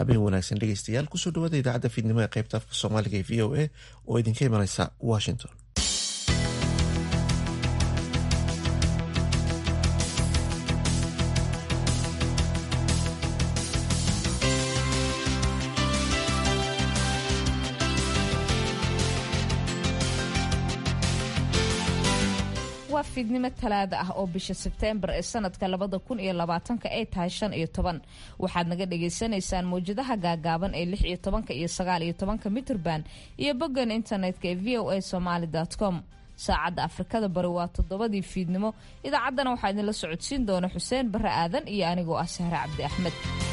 habeen wanaagsan dhegeystayaal kusoo dhawaada idaacadda fiidnimo ee qaybta afka soomaaliga ee v o a oo idinka imaneysa washington waa fiidnimo talaada ah oo bisha sebteembar ee sanadka labada kun iyo labaatanka ay tahay shan iyo toban waxaad naga dhagaysanaysaan mawjadaha gaagaaban ee lix iyo tobanka iyo sagaal iyo tobanka mitrban iyo boggan internetka ee v o a somaali com saacadda afrikada bari waa toddobadii fiidnimo idaacaddana waxaa idinla socodsiin doona xuseen barre aadan iyo anigoo ah sahre cabdi axmed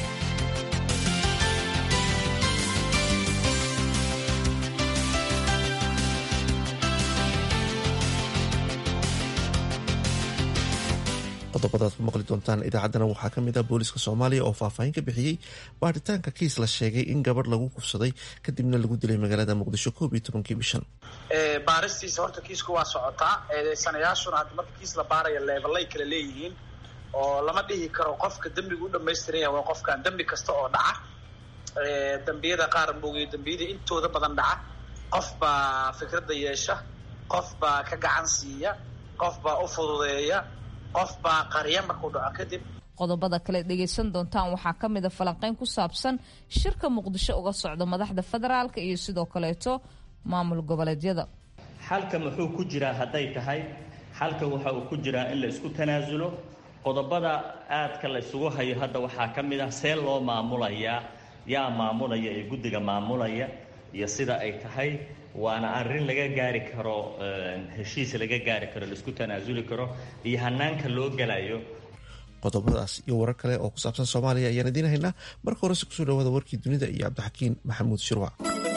qodobadaad ku maqli doontaan idaacaddana waxaa ka mid ah booliska soomaaliya oo faahfaahin ka bixiyey baaritaanka kiis la sheegay in gabadh lagu kufsaday kadibna lagu dilay magaalada muqdisho koob iyo tobankii bishan baaristiisa horta kiisku waa socotaa eedeysanayaashuna hadda marka kiis la baaraya leebalay kala leeyihiin oo lama dhihi karo qofka dembiga u dhamaystiran yahay waa qofkan dembi kasta oo dhaca dembiyada qaar moogay dembiyada intooda badan dhaca qof baa fikradda yeesha qof baa ka gacan siiya qof baa u fududeeya qof baa qarya markuu dhaco kadib qodobada kale dhegaysan doontaan waxaa ka mid a falanqeyn ku saabsan shirka muqdisho uga socda madaxda federaalka iyo sidoo kaleeto maamul goboleedyada xalka muxuu ku jiraa hadday tahay xalka waxa uu ku jiraa in la isku tanaasulo qodobada aadka la isugu hayo hadda waxaa ka mid ah see loo maamulayaa yaa maamulaya ee guddiga maamulaya iyo sida ay tahay waana arrin laga gaari karo heshiis laga gaari karo laisku tanaasuli karo iyo hanaanka loo gelayo qodobadaas iyo warar kale oo ku saabsan soomaaliya ayaan idiin haynaa marka horese kusoo dhawaada warkii dunida iyo cabdixakiin maxamuud shirwac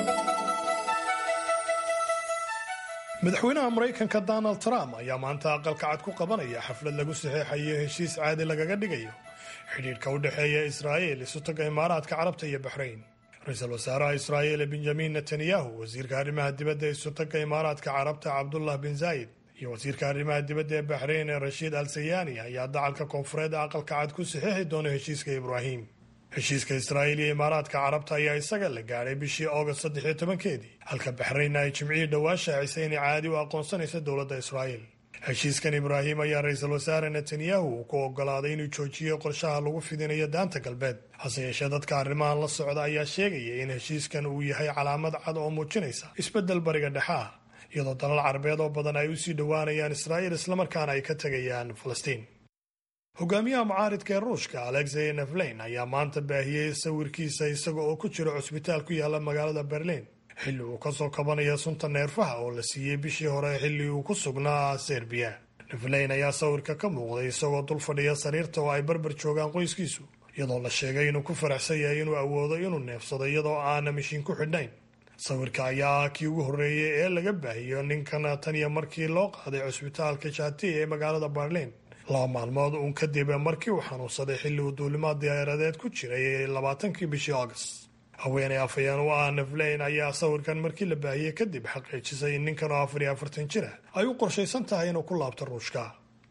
madaxweynaha maraykanka donald trump ayaa maanta aqalka cad ku qabanaya xaflad lagu saxeexayo heshiis caadi lagaga dhigayo xidhiidhka u dhexeeya israa'iil isutaga imaaraadka carabta iyo baxrayn ra-iisul wasaaraha israa'iil benjamin netanyahu wasiirka arrimaha dibadda ee isutaga imaaraadka carabta cabdullah bin zaayid iyo wasiirka arrimaha dibadda ee baxrayn ee rashiid al sayani ayaa dacalka koonfureed aqalka cad ku saxeexi doona heshiiska ibraahim heshiiska israa'iil iyo imaaraadka carabta ayaa isaga la gaadhay bishii august saddex iyo tobankeedii halka baxraynna ay jimcihii dhowaa shaacisay inay caadi u aqoonsanaysa dowladda israa'iil heshiiskan ibraahim ayaa ra-iisul wasaare netanyahu uu ku ogolaaday inuu joojiyo qorshaha lagu fidinayo daanta galbeed hase yeeshee dadka arrimahan la socda ayaa sheegaya in heshiiskan uu yahay calaamad cad oo muujinaysa isbeddel bariga dhexe ah iyadoo dalal carabeed oo badan ay usii dhowaanayaan israa'iil islamarkaana ay ka tegayaan falastiin hogaamiyaha mucaaridka ee ruushka alexey neflein ayaa maanta baahiyey sawirkiisa isaga oo ku jira cusbitaal ku yaala magaalada berliin xilli uu kasoo kabanaya sunta neerfaha oo la siiyey bishii hore xilli uu ku sugnaa serbiya neflein ayaa sawirka ka muuqday isagoo dul fadhiya sariirta oo ay barbar joogaan qoyskiisu iyadoo la sheegay inuu ku faraxsan yahay inuu awoodo inuu neefsado iyadoo aana mishiin ku xidhnayn sawirka ayaa ah kii ugu horreeyey ee laga baahiyo ninkan tan iyo markii loo qaaday cusbitaalka jati ee magaalada berliin laba maalmood uun kadib markii uu xanuunsaday xilli uu duulimaad diyaaradeed ku jiray labaatankii bishii august haweeney afhayeen u ah neflein ayaa sawirkan markii la baahiyey kadib xaqiijisay in ninkan oo afar iyo afartan jir ah ay u qorshaysan tahay inuu ku laabto ruushka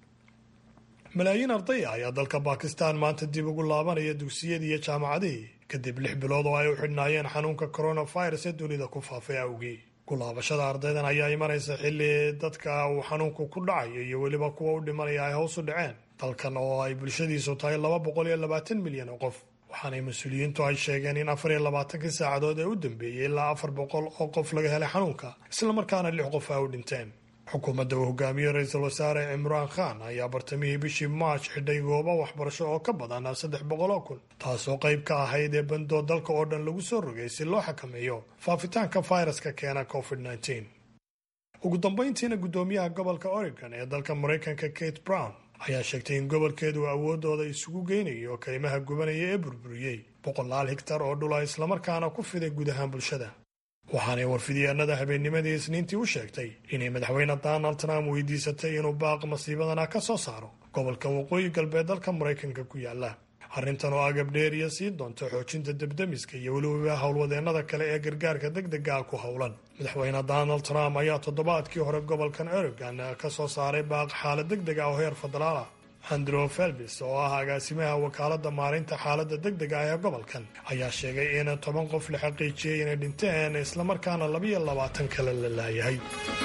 malaayiin ardaya ayaa dalka bakistan maanta dib ugu laabanaya dugsiyadii iyo jaamacadihii kadib lix bilood oo ay u xidhnaayeen xanuunka coronavirus ee dunida ku faafay awgii kulaabashada ardaydan ayaa imanaysa xilli dadka uu xanuunku ku dhacayo iyo weliba kuwa u dhimanaya ay hoos u dhaceen dalkan oo ay bulshadiisu tahay laba boqol iyo labaatan milyan oo qof waxaanay mas-uuliyiintu ay sheegeen in afar iyo labaatankii saacadood ee u dambeeyey ilaa afar boqol oo qof laga helay xanuunka islamarkaana lix qof ay u dhinteen xukuumadda uu hogaamiye ra-iisul wasaare cimraan khan ayaa bartamihii bishii march xidhay goobo waxbarasho oo ka badan saddex boqol oo kun taasoo qayb ka ahayd ee bandoo dalka oo dhan lagu soo rogay si loo xakameeyo faafitaanka fayraska keena covid -19. ugu dambayntiina guddoomiyaha gobolka oregon ee dalka maraykanka kate brown ayaa sheegtay in gobolkeedu awoodooda isugu geynayo kaymaha gubanaya ee burburiyey boqolaal higtar oo dhula islamarkaana ku fiday guud ahaan bulshada waxaanay warfidyaanada habeennimadii isniintii u sheegtay inay madaxweyne donald trump weydiisatay inuu baaq masiibadana ka soo saaro gobolka waqooyi galbeed dalka maraykanka ku yaala arrintan oo agab dheeriya sii doonta xoojinta debdemiska iyo weliba howlwadeennada kale ee gargaarka deg dega ah ku howlan madaxweyne donald trump ayaa toddobaadkii hore gobolkan oregon ka soo saaray baaq xaalad deg deg ah oo heer federaal ah andrew felbis oo ah agaasimaha wakaaladda maalinta xaaladda deg dega ah ee gobolkan ayaa sheegay in toban qof la xaqiijiyey inay dhinteen islamarkaana labiyo labaatan kale la laayahay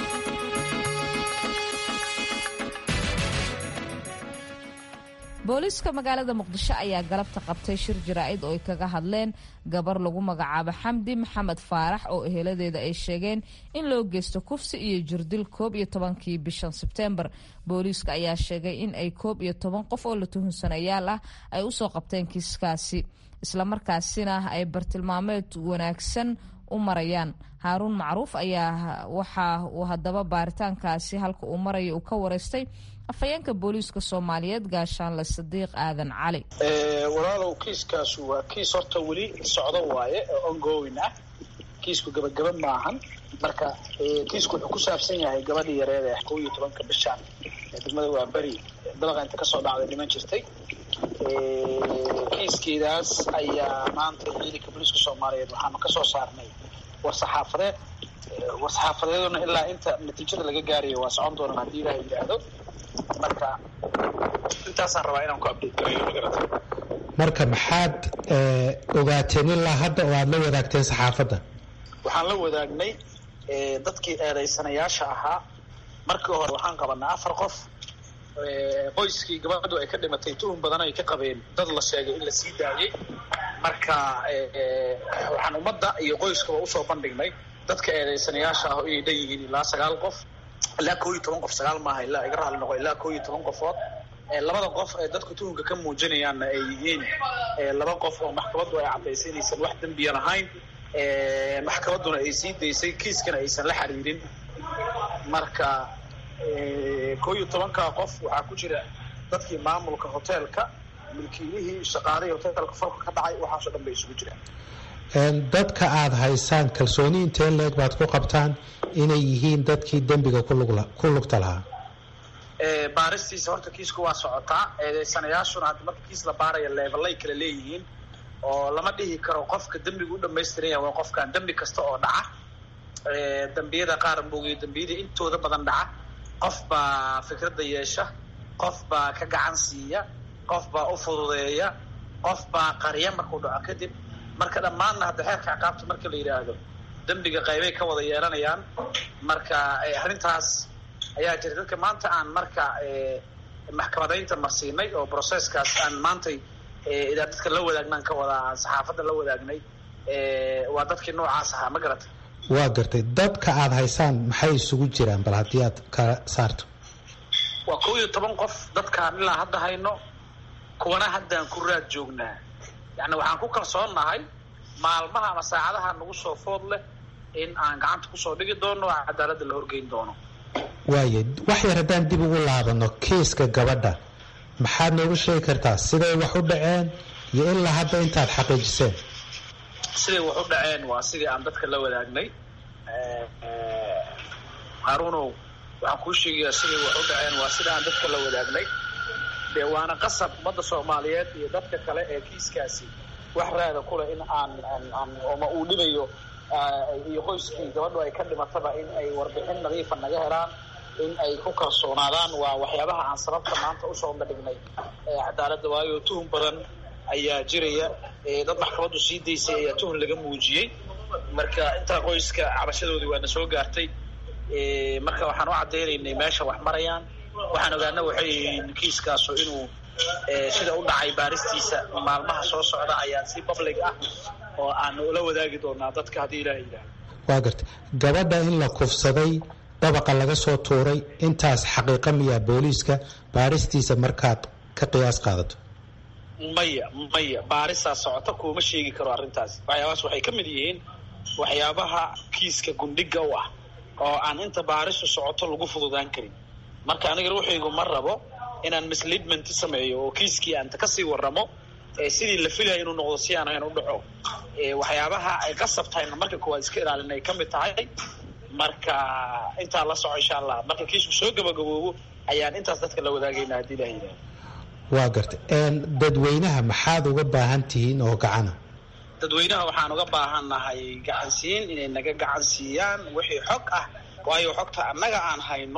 booliiska magaalada muqdisho ayaa galabta qabtay shir jaraa'id oo ay kaga hadleen gabar lagu magacaabo xamdi maxamed faarax oo eheladeeda ay sheegeen in loo geysto kufsi iyo jirdil koob iyo tobankii bishan sebteembar booliiska ayaa sheegay in ay koob iyo toban qof oo la tuhunsanayaal ah ay usoo qabteen kiiskaasi islamarkaasina ay bartilmaameed wanaagsan u marayaan haaruun macruuf ayaa waxa uu haddaba baaritaankaasi halka uu maraya uu ka wareystay afhayeenka booliiska soomaaliyeed gaashaanle sadiiq aadan cali walaalow kiiskaasu waa kiis horta weli socdo waaye oo ongoing ah kiisku gabagaba maahan marka kiisku wuxuu ku saabsan yahay gabadhii yareed ee kow iyo tobanka bishaan ee degmada waa beri dalaqa inta kasoo dhacday dhiman jirtay kiiskeedaas ayaa maanta ciidanka booliiska soomaaliyeed waxaanu kasoo saarnay war saxaafadeed war saxaafadeeduna ilaa inta natiijada laga gaarayo waa socon doonaan haddii ilaah yidhaahdo marka intaasaan rabaa inaan ku update garayo magarata marka maxaad ogaateen ilaa hadda oo aada la wadaagteen saxaafadda waxaan la wadaagnay dadkii eedaysanayaasha ahaa markii hore waxaan qabanay afar qof qoyskii gabadhu ay ka dhimatay tuhun badan ay ka qabeen dad la sheegay in la sii daayey marka waxaan ummadda iyo qoyskaba usoo bandhignay dadka eedaysanayaasha ah inay dhan yihiin ilaa sagaal qof ilaa koo iyo toban qof sagaal maaha ilaa iga raali noqo ilaa koo iyo toban qofood labada qof ee dadku tuhunka ka muujinayaanna ay yihiin laba qof oo maxkamaddu ay caddaysay inaysan wax dembiya lahayn maxkamadduna ay sii daysay kiiskana aysan la xiriirin marka koo iyo tobankaa qof waxaa ku jira dadkii maamulka hoteelka milkiilihii shaqaalihii hoteelka falka ka dhacay waxaasoo dhan bay isugu jiraan dadka aada haysaan kalsooni intee leeg baad ku qabtaan inay yihiin dadkii dembiga ku lugta lahaa baaristiisa horta kiisku waa socotaa eedeysanayaashuna hadda marka kiis la baaraya leebalay kala leeyihiin oo lama dhihi karo qofka dembiga u dhamaystiran yahay waa qofkan dembi kasta oo dhaca dembiyada qaar moogiyo dembiyada intooda badan dhaca qof baa fikradda yeesha qof baa ka gacan siiya qof baa u fududeeya qof baa qarya markuu dhaco kadib marka dhammaanna hadda xeerka ciqaabta marka la yidhaahdo dembiga qaybay ka wada yeelanayaan marka arrintaas ayaa jira dadka maanta aan marka maxkamadaynta marsiinay oo processkaas aan maantay idaa dadka la wadaagnan ka wada aan saxaafadda la wadaagnay waa dadkii noocaas ahaa ma garata waa gartay dadka aada haysaan maxay isugu jiraan bal haddii aad kala saarto waa kow iyo toban qof dadkaan ilaa hadda hayno kuwana haddaan ku raad joognaa yacni waxaan ku kalsoonnahay maalmaha ama saacadaha nagu soo food leh in aan gacanta kusoo dhigi doono oo cadaaladda la horgeyn doono waaye wax yar haddaan dib ugu laabano kiiska gabadha maxaad noogu sheegi kartaa siday wax u dhaceen iyo ilaa hadda intaad xaqiijiseen siday wax u dhaceen waa sidii aan dadka la wadaagnay haaruunow waxaan kuu sheegayaa siday wax u dhaceen waa sida aan dadka la wadaagnay dee waana qasab ummadda soomaaliyeed iyo dadka kale ee kiiskaasi wax raada kuleh in aan aan oma uu dhibayo iyo qoyskii gabadhu ay ka dhimataba in ay warbixin nadiifa naga helaan in ay ku kalsoonaadaan waa waxyaabaha aan sababta maanta usoo bandhignay cadaaladda waayo tuhun badan ayaa jiraya dad maxkamaddu sii daysay ayaa tuhun laga muujiyey marka intaa qoyska cabashadoodii waana soo gaartay marka waxaan u caddaynaynay meesha wax marayaan waxaan ogaana waxay yihiin kiiskaasu inuu sida u dhacay baaristiisa maalmaha soo socda ayaa si public ah oo aan ula wadaagi doonaa dadka haddii ilaah yidhaah waa gartay gabadha in la kufsaday dabaqa laga soo tuuray intaas xaqiiqa miyaa booliiska baaristiisa markaad ka qiyaas qaadato maya maya baarisaa socota kuuma sheegi karo arrintaas waxyaabahaas waxay ka mid yihiin waxyaabaha kiiska gundhiga u ah oo aan inta baarisu socoto lagu fududaan karin marka aniga ruuxaygu ma rabo inaan misleadment sameeyo oo kiiskii aanta kasii waramo sidii la filaya inuu noqdo si aan ahayn u dhaco waxyaabaha ay qasab tahayna marka koowaad iska ilaalin ay ka mid tahay marka intaa la soco insha allah marka kiisku soo gabagaboobo ayaan intaas dadka la wadaagayna haddii ilah yidhaah waa gartay dadweynaha maxaad uga baahan tihiin oo gacana dadweynaha waxaan uga baahannahay gacansiin inay naga gacan siiyaan wixii xog ah waayo xogta annaga aan hayno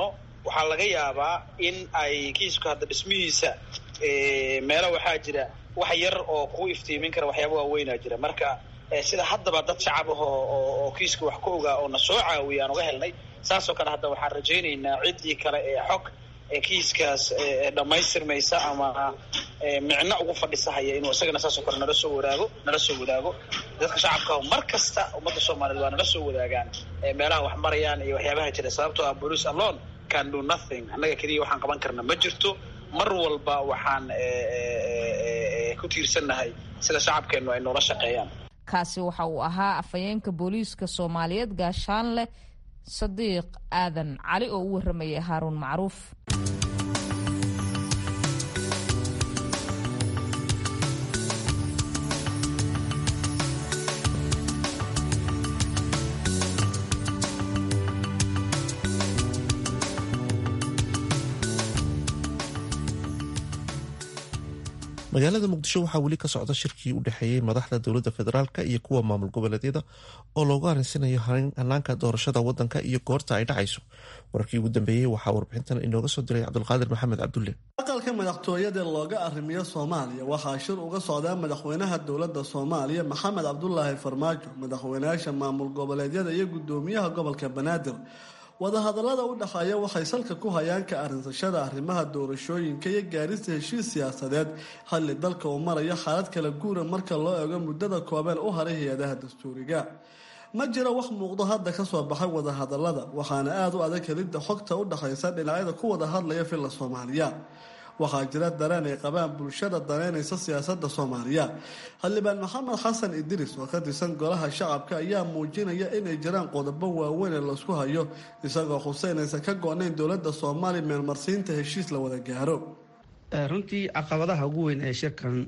waxaa laga yaabaa in ay kiisku hadda dhismihiisa meelo waxaa jira wax yar oo kuu iftiimin kara waxyaaba waaweynaa jira marka sida haddaba dad shacab ah oo kiiska wax ka ogaa oo na soo caawiya aan uga helnay saasoo kale hadda waxaan rajaynaynaa ciddii kale ee xog kiiskaas dhammaystirmaysa ama micno ugu fadhisahaya inuu isagana saasoo kale nala soo wadaago nala soo wadaago dadka shacabka mar kasta ummadda soomaaliyeed waa nala soo wadaagaan meelaha wax marayaan iyo waxyaabaha jira sababtoo ah police alone can do nothing annaga keliya waxaan qaban karna ma jirto mar walba waxaan ku tiirsannahay sida shacabkeennu ay noola shaqeeyaan kaasi waxa uu ahaa afhayeenka booliiska soomaaliyeed gaashaanle sadiiq aadan cali oo u warramayay haaruun macruuf magaalada muqdisho waxaa weli ka socda shirkii u dhexeeyey madaxda dowladda federaalk iyo kuwa maamul goboleedyada oo loogu arinsanayo hanaanka doorashada wadanka iyo goorta ay dhacayso wararkii ugu dambeeyey waxaa warbixintan inooga soo diray cabdulqaadir maxamed cabdulle aqalka madaxtooyada looga arrimiyo soomaaliya waxaa shir uga socdaa madaxweynaha dowladda soomaaliya maxamed cabdulaahi farmaajo madaxweynayaasha maamul goboleedyada iyo gudoomiyaha gobolka banaadir wadahadallada u dhexeeya waxay salka ku hayaan ka arinsashada arrimaha doorashooyinka iyo gaarista heshiis siyaasadeed xilli dalka uu marayo xaalad kala guura marka loo eego muddada kooban u haray hay-adaha dastuuriga ma jiro wax muuqdo hadda ka soo baxay wadahadallada waxaana aada u adag helidda xogta u dhexaysa dhinacyada ku wada hadlaya filla soomaaliya waxaa jira dareen ay qabaan bulshada daneynaysa siyaasadda soomaaliya xildhibaan maxamed xasan idriis oo ka tirsan golaha shacabka ayaa muujinaya inay jiraan qodobo waaweyn ee laisku hayo isagoo xuseynaysan ka go-nayn dowladda soomaaliya meelmarsiinta heshiis la wada gaaro runtii caqabadaha ugu weyn ee shirkan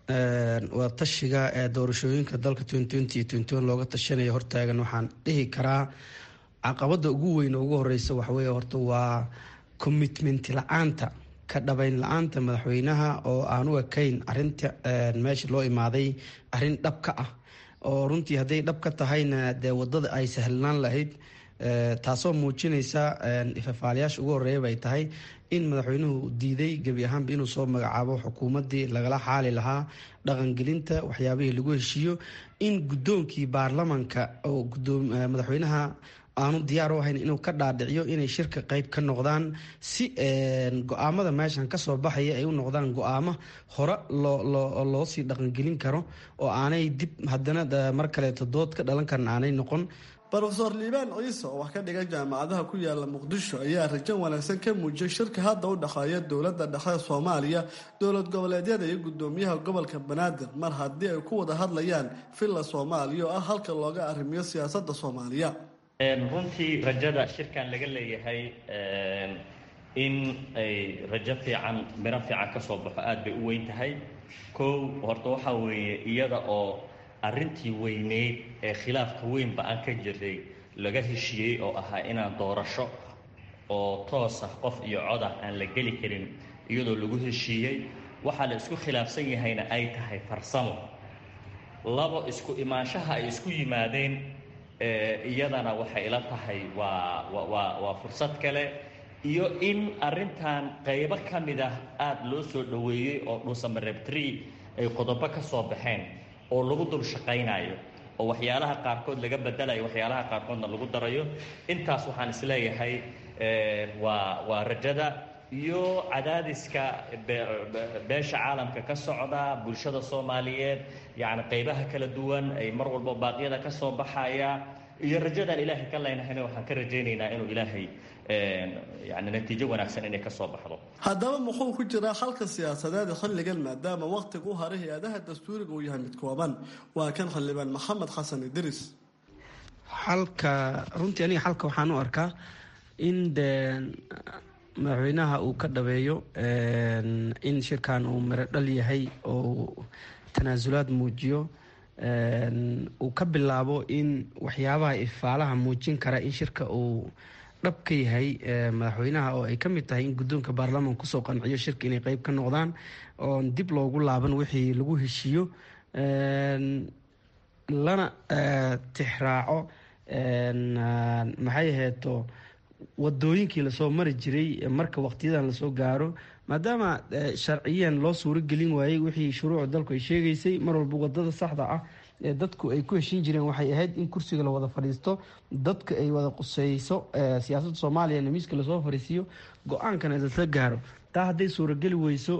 wada tashiga ee doorashooyinka dalka looga tashanaya hortaagan waxaan dhihi karaa caqabada ugu weyn oo ugu horeysa waxawey horta waa commitment la-aanta ka dhabayn la-aanta madaxweynaha oo aan u ekayn arinta meesha loo imaaday arin dhab ka ah oo runtii hadday dhab ka tahayna dee wadada ay sahlanaan lahayd taasoo muujinaysa ifafaalayaasha ugu horeeya bay tahay in madaxweynuhu diiday gebi ahaanba inuu soo magacaabo xukuumaddii lagala xaali lahaa dhaqangelinta waxyaabihii lagu heshiiyo in guddoonkii baarlamanka oo madaxweynaha aanu diyaar u ahayn inuu ka dhaadhiciyo inay shirka qeyb ka noqdaan si go-aamada meeshan kasoo baxaya ay u noqdaan go-aamo hore loo sii dhaqangelin karo oo aanay dib haddana mar kaleeto dood ka dhalan karan aanay noqon rofeor liibaan ciise oo wax ka dhigan jaamacadaha ku yaala muqdisho ayaa rajo wanaagsan ka muujiyay shirka hadda u dhexeeya dowladda dhexe soomaaliya dowlad goboleedyada iyo gudoomiyaha gobolka banaadir mar haddii ay ku wada hadlayaan villa soomaaliya oo ah halka looga arrimiyo siyaasadda soomaaliya runtii rajada shirkan laga leeyahay in ay rajo fiican miro fiican ka soo baxo aada bay u weyn tahay kow horta waxaa weeye iyada oo arrintii weyneyd ee khilaafka weynba aan ka jirnay laga heshiiyey oo ahaa inaan doorasho oo toos ah qof iyo cod ah aan la geli karin iyadoo lagu heshiiyey waxaa la isku khilaafsan yahayna ay tahay farsamo labo isku imaanshaha ay isku yimaadeen iyadana waxay ila tahay waa waa waa fursad kale iyo in arrintan qaybo ka mid ah aada loo soo dhoweeyey oo dhuusamareebtri ay qodobo ka soo baxeen oo lagu dul shaqaynayo oo waxyaalaha qaarkood laga bedelayo waxyaalaha qaarkoodna lagu darayo intaas waxaan isleeyahay waa waa rajada iyo cadaadiska beesha caalamka ka socda bulshada soomaaliyeed yacni qaybaha kala duwan ay mar walba baaqyada ka soo baxaya iyo rajadaan ilaahay ka leynahayna waxaan ka rajaynaynaa inuu ilaahay yani natiijo wanaagsan inay kasoo baxdo haddaba muxuu ku jiraa xalka siyaasadeed xilligan maadaama wakhtiga u haray hay-adaha dastuuriga uu yahay mid kooban waa kan xildhibaan maxamed xasan idriis xalka runtii aniga xalka waxaan u arkaa in de madaxweynaha uu ka dhabeeyo in shirkan uu miro dhal yahay oo tanaasulaad muujiyo uu ka bilaabo in waxyaabaha ifaalaha muujin kara in shirka uu dhab ka yahay madaxweynaha oo ay ka mid tahay in guddoonka baarlamanka kusoo qanciyo shirka inay qeyb ka noqdaan oon dib loogu laaban wixii lagu heshiiyo lana tixraaco maxay aheeto wadooyinkii lasoo mari jiray marka waqtiyadan lasoo gaaro maadaama sharciyan loo suuro gelin waayey wixii shuruucda dalku ay sheegaysay mar walba wadada saxda ah ee dadku ay ku heshin jireen waxay ahayd in kursiga la wada fadhiisto dadka ay wada quseyso siyaasadda soomaaliya miiska lasoo fadhiisiiyo go-aankana lasla gaaro taa hadday suurageli weyso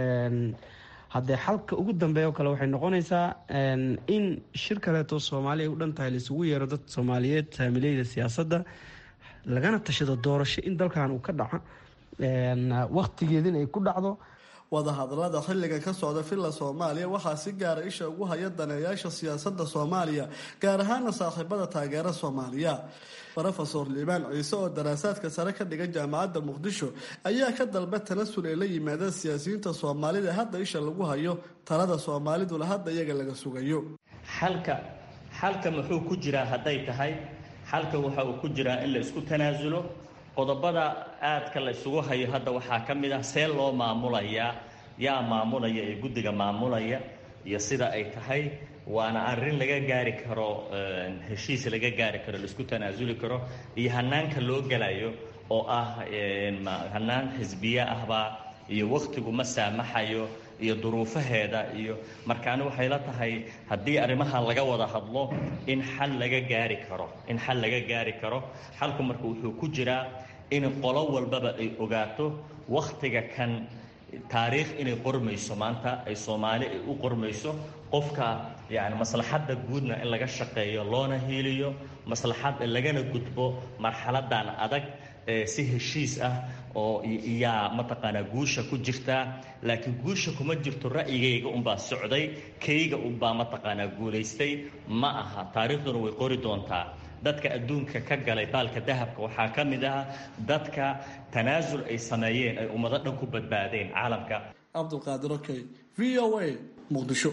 haddee xalka ugu dambeeya oo kale waxay noqonaysaa in shir kaleeto soomaali ay u dhan tahay laisugu yeero dad soomaaliyeed saamileyda siyaasadda lagana tashado doorasho in dalkan uu ka dhaco waqtigeedina ay ku dhacdo wadahadalada xilligan ka socda villa soomaaliya waxaa si gaara isha ugu haya daneeyaasha siyaasadda soomaaliya gaar ahaana saaxiibada taageera soomaaliya rofesor liibaan ciise oo daraasaadka sare ka dhigan jaamacadda muqdisho ayaa ka dalba tanasul ay la yimaadeen siyaasiyiinta soomaalida hadda isha lagu hayo talada soomaaliduna hadda iyaga laga sugayo xalka xalka muxuu ku jiraa hadday tahay xalka waxa uu ku jiraa in la isku tanaasulo qodobada aadka la isugu hayo hadda waxaa ka mid ah see loo maamulayaa yaa maamulaya ee guddiga maamulaya iyo sida ay tahay waana arrin laga gaari karo heshiis laga gaari karo laisku tanaasuli karo iyo hanaanka loo gelayo oo ah hanaan xisbiye ahbaa iyo wakhtigu ma saamaxayo iyo duruufaheeda iyo markaani waxay la tahay haddii arrimaha laga wada hadlo in xal laga gaari karo in xal laga gaari karo xalku marka wuxuu ku jiraa in qolo walbaba ay ogaato wakhtiga kan taariikh inay qormayso maanta ay soomaali ay u qormayso qofka yani maslaxadda guudna in laga shaqeeyo loona hiiliyo maslaxad lagana gudbo marxaladan adag si heshiis ah oo yaa mataqaanaa guusha ku jirtaa laakiin guusha kuma jirto ra'yigayga unbaa socday kayga unbaa mataqaanaa guulaystay ma aha taariikhduna way qori doontaa dadka adduunka ka galay baalka dahabka waxaa ka mid ah dadka tanaasul ay sameeyeen ay ummado dhan ku badbaadeen caalamka cabdulqaadir okey v o a muqdisho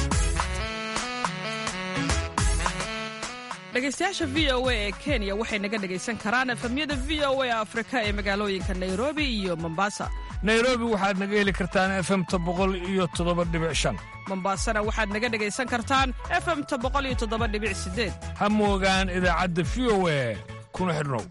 dhegaystayaasha v o a ee kenya waxay naga dhegaysan karaan efamyada v o a afrika ee magaalooyinka nairobi iyo mombasa nairobi waxaad naga heli kartaan efemta boqol iyo toddoba dhibic shan mombasana waxaad naga dhegaysan kartaan efemta boqol iyo toddoba dhibic sideed ha moogaan idaacadda v o a kuna xidhnow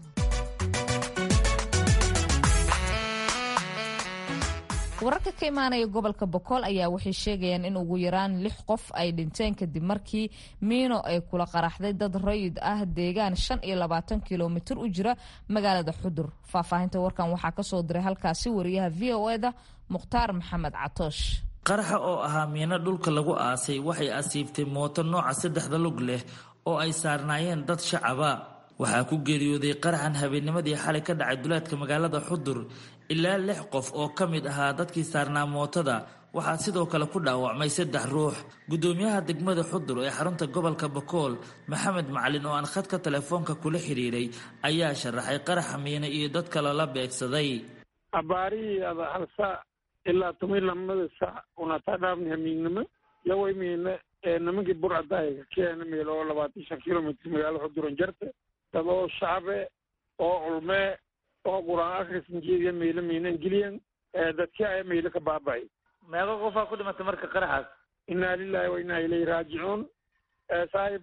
wararka ka imaanaya gobolka bokool ayaa waxay sheegayaan in ugu yaraan lix qof ay dhinteen kadib markii miino ay kula qaraxday dad rayid ah deegaan shan iyo labaatan kilomitir u jira magaalada xudur faahfaahinta warkan waxaa kasoo diray halkaasi wariyaha v o eda mukhtaar maxamed catoosh qaraxa oo ahaa miino dhulka lagu aasay waxay asiibtay mooto nooca saddexda lug leh oo ay saarnaayeen dad shacaba waxaa ku geeriyooday qaraxan habeennimadii xalay ka dhacay duleedka magaalada xudur ilaa lix qof oo ka mid ahaa dadkii saarnaa mootada waxaa sidoo kale ku dhaawacmay saddex ruux guddoomiyaha degmada xudur ee xarunta gobolka bakool maxamed macalin oo aan khadka telefoonka kula xidhiiray ayaa sharaxay qaraxa miine iyo dad kale la beegsaday abaarihii ada hal saac ilaa toban lamada saac unataa dhaafni hamiignimo yaway miine ee nimankii burcadaayaga keena meel oo labaatan shan kilomitr magaalo xuduran jarte dad oo shacabe oo culmee oo qur-aan akhrisan jeediya meylo miinan geliyan dadkii aya meylo ka baaba'ay meeqa qofaa ku dhimatay marka qaraxaas inaa lilahi wa inaa ilayhi raajicuun saaxib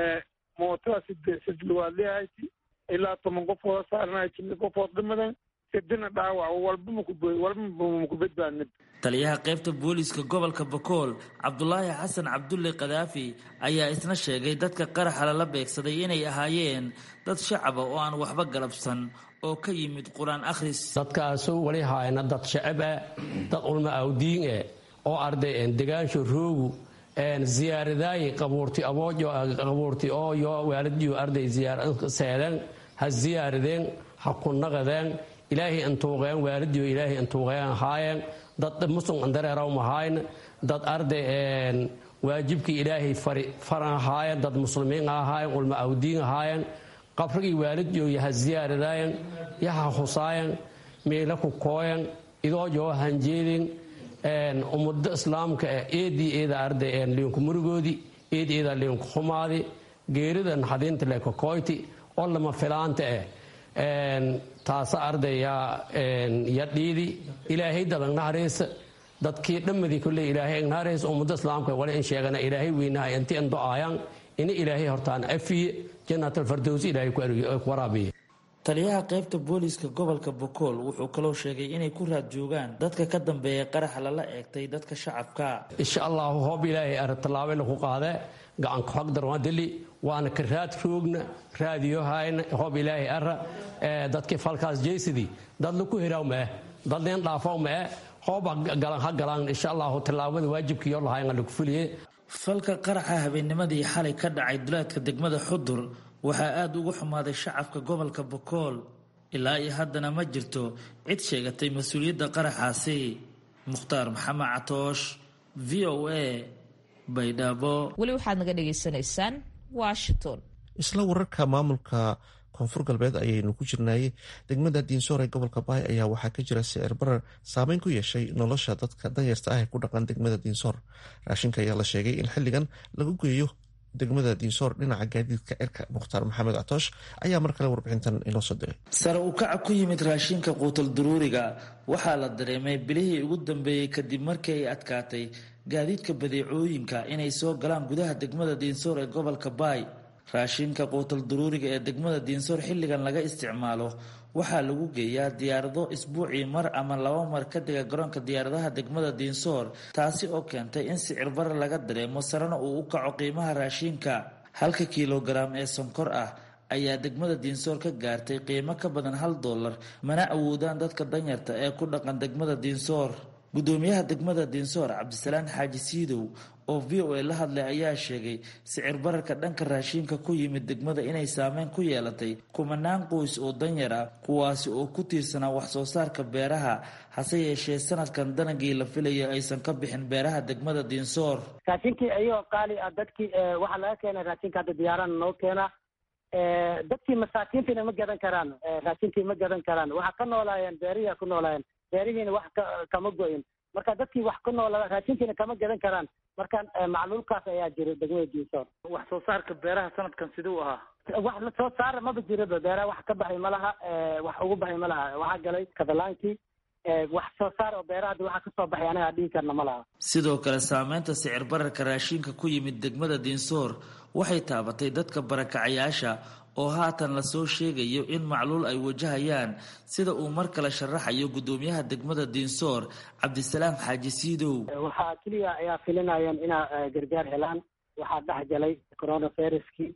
mootada side sidluwaad leehayti ilaa toban qofooda saarnahay jimi qofood dhimadan sidina dhaawac walba walba maku badbaadnid taliyaha qaybta booliiska gobolka bakool cabdulaahi xasan cabdulle kadaafi ayaa isna sheegay dadka qaraxa lala beegsaday inay ahaayeen dad shacaba oo aan waxba galabsan oo ka yimid qur-aan akhris dadkaasu wali haayna dad shacab ah dad ulma awdiin eh oo arday degaansho roogu ziyaaradaayi qabuurti aboojo qabuurti ooyo waaladiyo arday seedeen ha ziyaaradeen ha ku naqadeen ilaahay antuuqeen waaladiyo ilaahay antuuqeen haayeen dad muslim andareeraw mahayn dad arday waajibkii ilaahay faran ahaayeen dad muslimiin ahaayeen ulma awdiin ahaayeen qabrigii waalidyo yaha ziyaaradaayen yaha husaayen miila ku kooyen idoojo hanjeedin ummado islaamka eedii eeda arday liinku murugoodi eed eeda liinku xumaadi geerida naxadiinta lekokoyti oo lama filaanta eh taasa arday ya dhiidi ilaahay dadan nahareysa dadkii dhammadii kule ilaahay nahareysa ummado islaamka wali in sheegana ilaahay weynaha inti an do-aayaan ina ilaahay hortaan afiye janaatalfardowsi ilaahay ku waraabiye taliyaha qaybta booliiska gobolka bokool wuxuu kaloo sheegay inay ku raad joogaan dadka ka dambeeya qaraxa lala eegtay dadka shacabka insha allahu hoob ilaahay ara tallaabana ku qaade gacanku xaqdar waan dili waana ka raad roogna raadiyohayna hoob ilaahay ara dadkii falkaas jeysidii dad laku heraw mae dad leen dhaafaw mae hooba galan ha galaan insha allahu tallaabada waajibkiiyo lahayn lagu fuliye falka qaraxa habeennimadii xalay ka dhacay duleedka degmada xudur waxaa aada ugu xumaaday shacabka gobolka bokool ilaa iyo haddana ma jirto cid sheegatay mas-uuliyadda qaraxaasi mukhtaar maxamed catoosh v o a baydhabo weli waxaad naga dhagaysanaysaan washington isla wararka maamulka koonfur galbeed ayaynu ku jirnaayey degmada diinsoor ee gobolka baay ayaa waxaa ka jira sicir barar saameyn ku yeeshay nolosha dadka danyarta ah ee ku dhaqan degmada diinsoor raashinka ayaa la sheegay in xilligan lagu geeyo degmada diinsoor dhinaca gaadiidka cirka mukhtaar maxamed catoosh ayaa mar kale warbixintan inoo soo diray sare u kaca ku yimid raashinka quutal duruuriga waxaa la dareemay bilihii ugu dambeeyey kadib markii ay adkaatay gaadiidka badeecooyinka inay soo galaan gudaha degmada diinsoor ee gobolka baay raashinka quutal duruuriga ee degmada diinsoor xilligan laga isticmaalo waxaa lagu geeyaa diyaarado isbuucii mar ama laba mar ka dega garoonka diyaaradaha degmada diinsoor taasi oo keentay in sicir barar laga dareemo sarena uu u kaco qiimaha raashinka halka kilogaram ee sonkor ah ayaa degmada diinsoor ka gaartay qiimo ka badan hal dollar mana awoodaan dadka danyarta ee ku dhaqan degmada diinsoor gudoomiyaha degmada diinsoor cabdisalaan xaaji siidow oo v o a la hadlay ayaa sheegay sicir bararka dhanka raashinka ku yimid degmada inay saameyn ku yeelatay kumanaan qoys oo danyar ah kuwaasi oo ku tiirsanaa wax soo saarka beeraha hase yeeshee sanadkan danagii la filayo aysan ka bixin beeraha degmada diinsoor raashinkii ayagoo qaali ah dadkii waxaa laga keenay raashinka hadda diyaarana noo keena dadkii masaakiintiina ma gadan karaan raashinkii ma gadan karaan waxaa ka noolaayeen beerihiia ku noolaayeen beerihiina wax kama go-in marka dadkii wax ku noolaa raashinkiina kama gadan karaan marka macluulkaas ayaa jira degmada diinsoor wax soo saarka beeraha sanadkan siduu ahaa wax la soo saara maba jiraba beeraha wax ka baxay ma laha wax ugu baxay ma laha waxaa galay katalaankii wax soo saar oo beeraha hadda waxaa kasoo baxay anagaa dhihi karna ma laha sidoo kale saameynta sicir bararka raashinka ku yimid degmada diinsoor waxay taabatay dadka barakacayaasha oo haatan lasoo sheegayo in macluul ay wajahayaan sida uu mar kale sharaxayo gudoomiyaha degmada diinsoor cabdisalaam xaaji siidow waxaa keliya ayaa filinayeen inaa gargaar helaan waxaa dhex galay coronaviruskii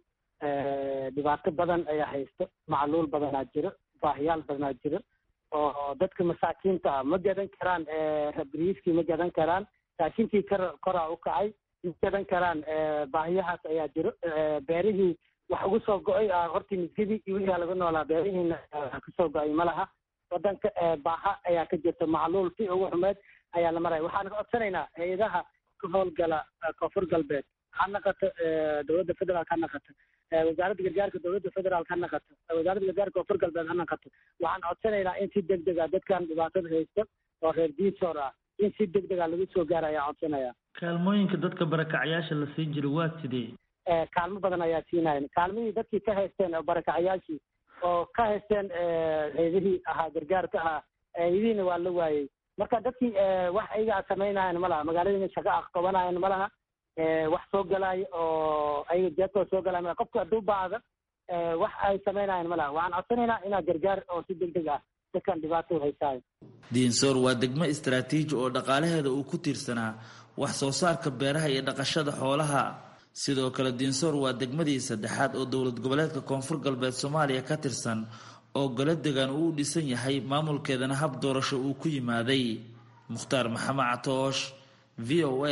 dhibaato badan ayaa haysto macluul badanaa jiro baahiyaal badanaa jiro oo dadka masaakiinta ah ma gadan karaan rabriiskii ma gadan karaan raashinkii kar koraa u kacay ma gadan karaan baahiyahaas ayaa jiro beerihii wax ugu soo go-ay hortii misgidii iyo wixii laga noolaa beerihiina kasoo go-ay ma laha wadanka baaha ayaa ka jirta macluul si ugu xumeed ayaa la maraya waxaan codsanaynaa hay-adaha ka howlgala koonfur galbeed ha naqato dowladda federaalk ha naqato wasaaradda gargaarka dowladda federaalk ha naqato wasaaradda gargaarka koonfur galbeed ha naqato waxaan codsanaynaa in si deg deg a dadkan dhibaatada haysto oo reer diisoor ah in si deg deg a lagu soo gaara ayaa codsanaya kaalmooyinka dadka barakacayaasha la siin jiro waa sidee kaalmo badan ayaa siinayan kaalmihii dadkii ka haysteen oo barakacayaashii oo ka haysteen heedihii ahaa gargaarka ahaa heedihiina waa la waayey marka dadkii wax ayaga samaynayan ma laha magaaladiina shaqo ah qabanayan ma laha wax soo galaayo oo ayaga jeebtooda soo galay qofka hadduu baahda wax ay samaynayan ma laha waxaan codsanaynaa inaa gargaar oo si deg deg ah dadkan dhibaato haysaayo diinsoor waa degmo istaraatiiji oo dhaqaalaheeda uu ku tiirsanaa wax soo saarka beeraha iyo dhaqashada xoolaha sidoo kale diinsoor waa degmadii saddexaad oo dowlad goboleedka koonfur galbeed soomaaliya ka tirsan oo golo degan uu u dhisan yahay maamulkeedana hab doorasho uu ku yimaaday mukhtaar maxamed catoosh v o a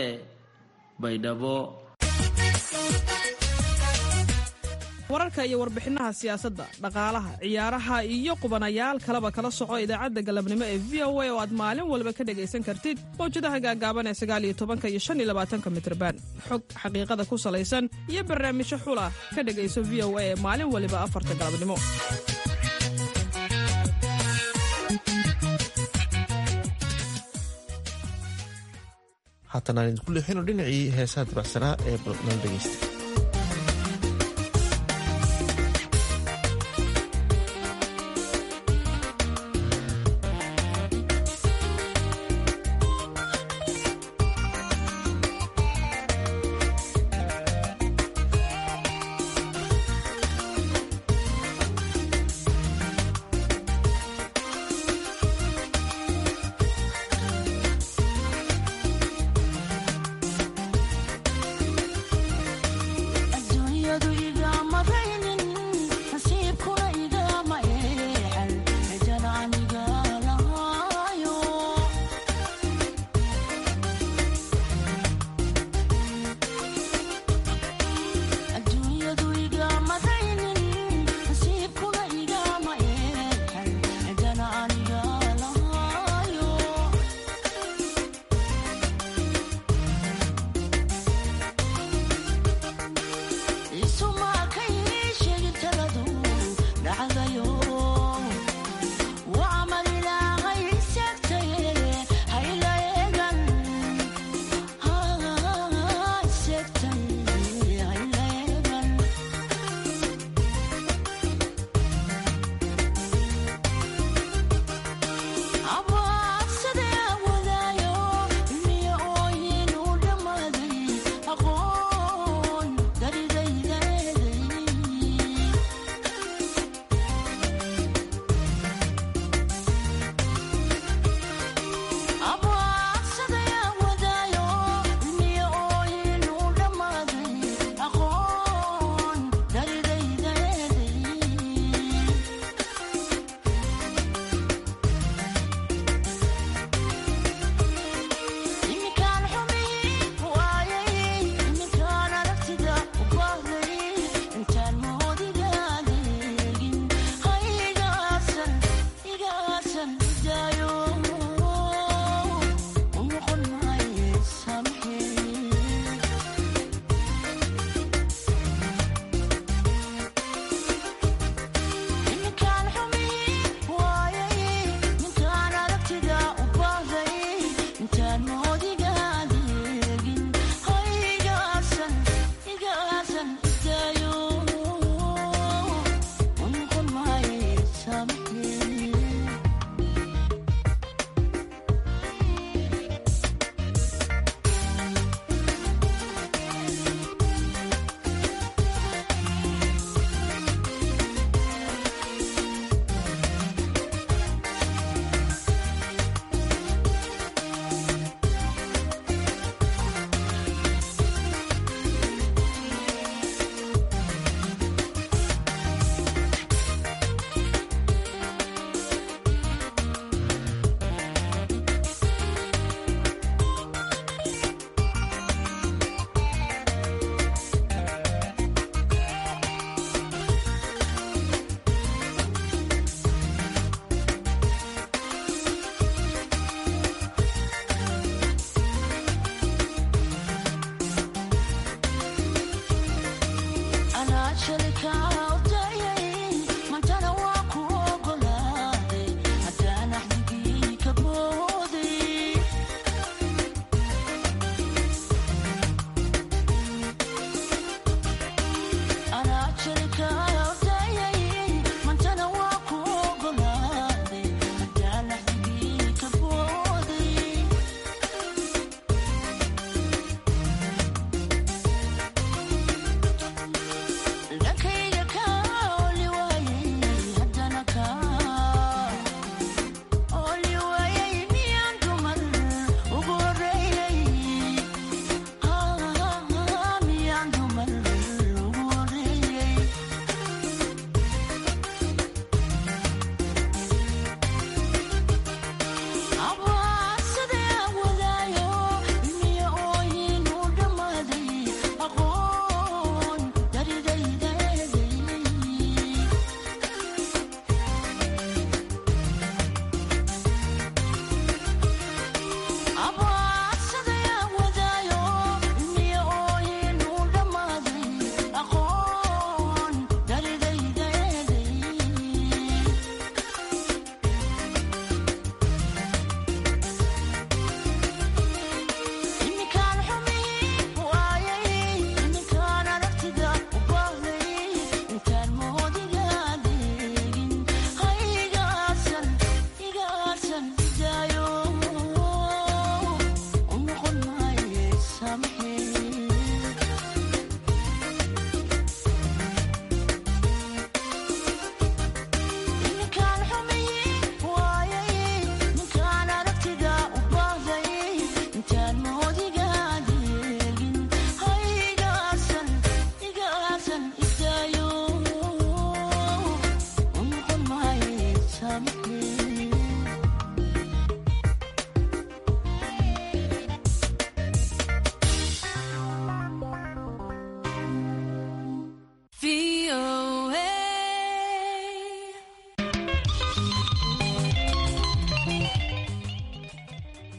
baydhabo wararka iyo warbixinaha siyaasadda dhaqaalaha ciyaaraha iyo qubanayaal kaleba kala soco idaacadda galabnimo ee v o a oo aad maalin walba ka dhegaysan kartid mawjadaha gaagaaban ee sagaaliyo tobanka iyo shan iyo labaatanka mitrban xog xaqiiqada ku salaysan iyo barnaamijyo xula ka dhegayso v o a ee maalin waliba afarta galabnimo haatan aan idinku leexino dhinacii heesaha dabacsanaa ee balnaan dhegaysta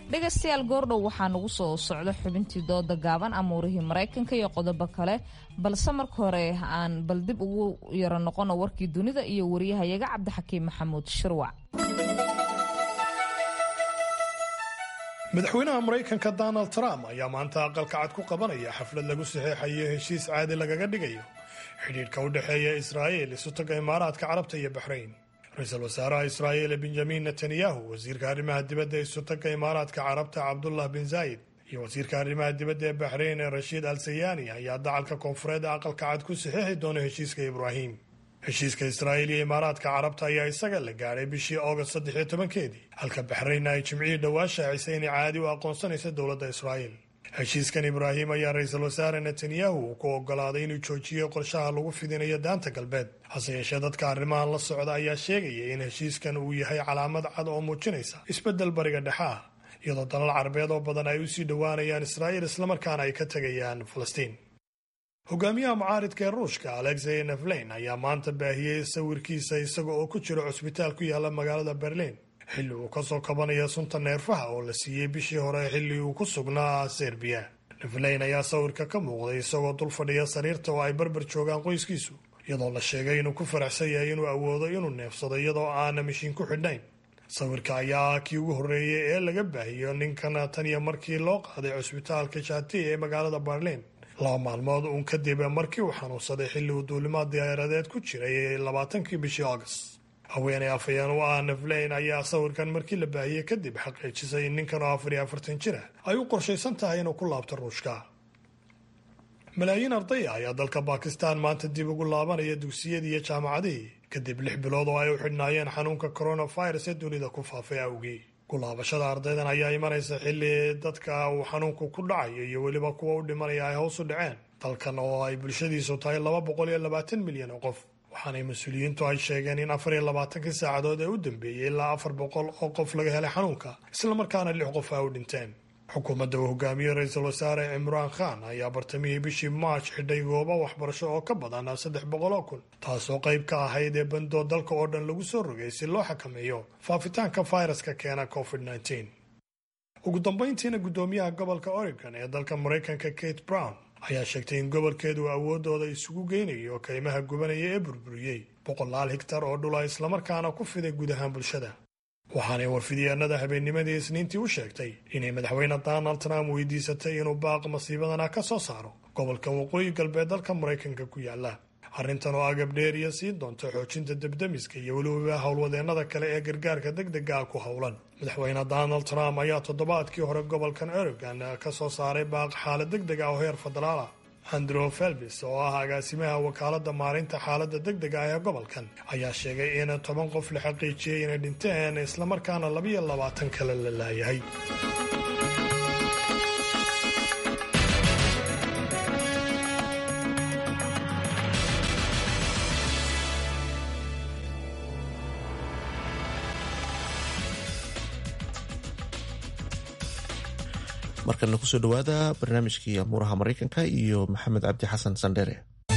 dhegaystayaal goordhow waxaa nagu soo socda xubintii dooda gaaban amuurihii maraykanka iyo qodobo kale balse marka hore aan bal dib ugu yaro noqono warkii dunida iyo wariyahayaga cabdixakiim maxamuud shirwac madaxweynaha maraykanka donald trump ayaa maanta aqalka cad ku qabanaya xaflad lagu saxeexayo heshiis caadi lagaga dhigayo xidhiidhka u dhexeeya israa'iil isutaga imaaraadka carabta iyo baxrayn ra-iisul wasaaraha israa'iil benjamin netanyahu wasiirka arrimaha dibadda isutaga imaaraadka carabta cabdullah bin zaayid iyo wasiirka arrimaha dibadda ee baxrayn ee rashiid al sayani ayaa dacalka koonfureed aqalka cad ku saxeexi doona heshiiska ibraahim heshiiska israa'iil iyo imaaraadka carabta ayaa isaga la gaadhay bishii august saddex iyo tobankeedii halka baxraynna ay jimcihii dhowaa shaacisay inay caadi u aqoonsanaysa dowladda israa'iil heshiiskan ibraahim ayaa ra-iisul wasaare netanyahu uu ku ogolaaday inuu joojiyo qorshaha lagu fidinayo daanta galbeed hase yeeshee dadka arrimahan la socda ayaa sheegaya in heshiiskan uu yahay calaamad cad oo muujinaysa isbeddel bariga dhexe ah iyadoo dalal carabeed oo badan ay usii dhowaanayaan israa'iil islamarkaana ay ka tegayaan falastiin hogaamiyaha mucaaridka ee ruushka alexey neflein ayaa maanta baahiyey sawirkiisa isaga oo ku jira cusbitaal ku yaala magaalada berliin xilli uu kasoo kabanaya sunta neerfaha oo la siiyey bishii hore xilli uu ku sugnaa serbiya neflein ayaa sawirka ka muuqday isagoo dul fadhiya sariirta oo ay barbar joogaan qoyskiisu iyadoo la sheegay inuu ku faraxsan yahay inuu awoodo inuu neefsado iyadoo aana mishiin ku xidhnayn sawirka ayaa ah kii ugu horreeyey ee laga baahiyo ninkan tan iyo markii loo qaaday cusbitaalka shati ee magaalada berliin laba maalmood uun kadib markii uu xanuunsaday xilli uu duulimaad diyaaradeed ku jiray labaatankii bishii august haweeney afhayeen u ah neflein ayaa sawirkan markii la baahiyey kadib xaqiijisay in ninkan oo afar iyo afartan jir ah ay u qorshaysan tahay inuu ku laabto ruushka malaayiin ardaya ayaa dalka bakistan maanta dib ugu laabanaya dugsiyadii iyo jaamacadihii kadib lix bilood oo ay u xidhnaayeen xanuunka coronavirus ee dunida ku faafay awgii kulaabashada ardaydan ayaa imanaysa xilli dadka uu xanuunku ku dhacayo iyo weliba kuwa u dhimanaya ay hoos u dhaceen dalkan oo ay bulshadiisu tahay laba boqol iyo labaatan milyan oo qof waxaanay mas-uuliyiintu ay sheegeen in afar iyo labaatankii saacadood ee u dambeeyey ilaa afar boqol oo qof laga helay xanuunka islamarkaana lix qof ay u dhinteen xukuumadda uu hogaamiyey ra-iisul wasaare cimraan khan ayaa bartamihii bishii march xidhay goobo waxbarasho oo ka badan saddex boqol oo kun taasoo qayb ka ahayd ee bandoo dalka oo dhan lagu soo rogay si loo xakameeyo faafitaanka fayraska keena covid -19 ugu dambayntiina guddoomiyaha gobolka oregon ee dalka maraykanka kate brown ayaa sheegtay in gobolkeedu awoodooda isugu geynayo kaymaha gubanaya ee burburiyey boqolaal higtar oo dhula islamarkaana ku fiday guud ahaan bulshada waxaanay warfidyaanada habeennimadii isniintii u sheegtay inay madaxweyne donald trump weydiisatay inuu baaq masiibadana ka soo saaro gobolka waqooyi galbeed dalka maraykanka ku yaala arrintan oo agab dheeriya siin doonta xoojinta debdemiska iyo weliba howlwadeennada kale ee gargaarka deg dega ah ku howlan madaxweyne donald trump ayaa toddobaadkii hore gobolkan oregon ka soo saaray baaq xaalad deg deg ah oo heer federaal ah andrew felbis oo ah agaasimaha wakaaladda maalinta xaaladda deg dega ah ee gobolkan ayaa sheegay in toban qof la xaqiijiyey inay dhinteen islamarkaana labiyo labaatan kale la laayahay markana kusoo dhowaada barnaamijkii amuuraha maraykanka iyo maxamed cabdi xasan sandhere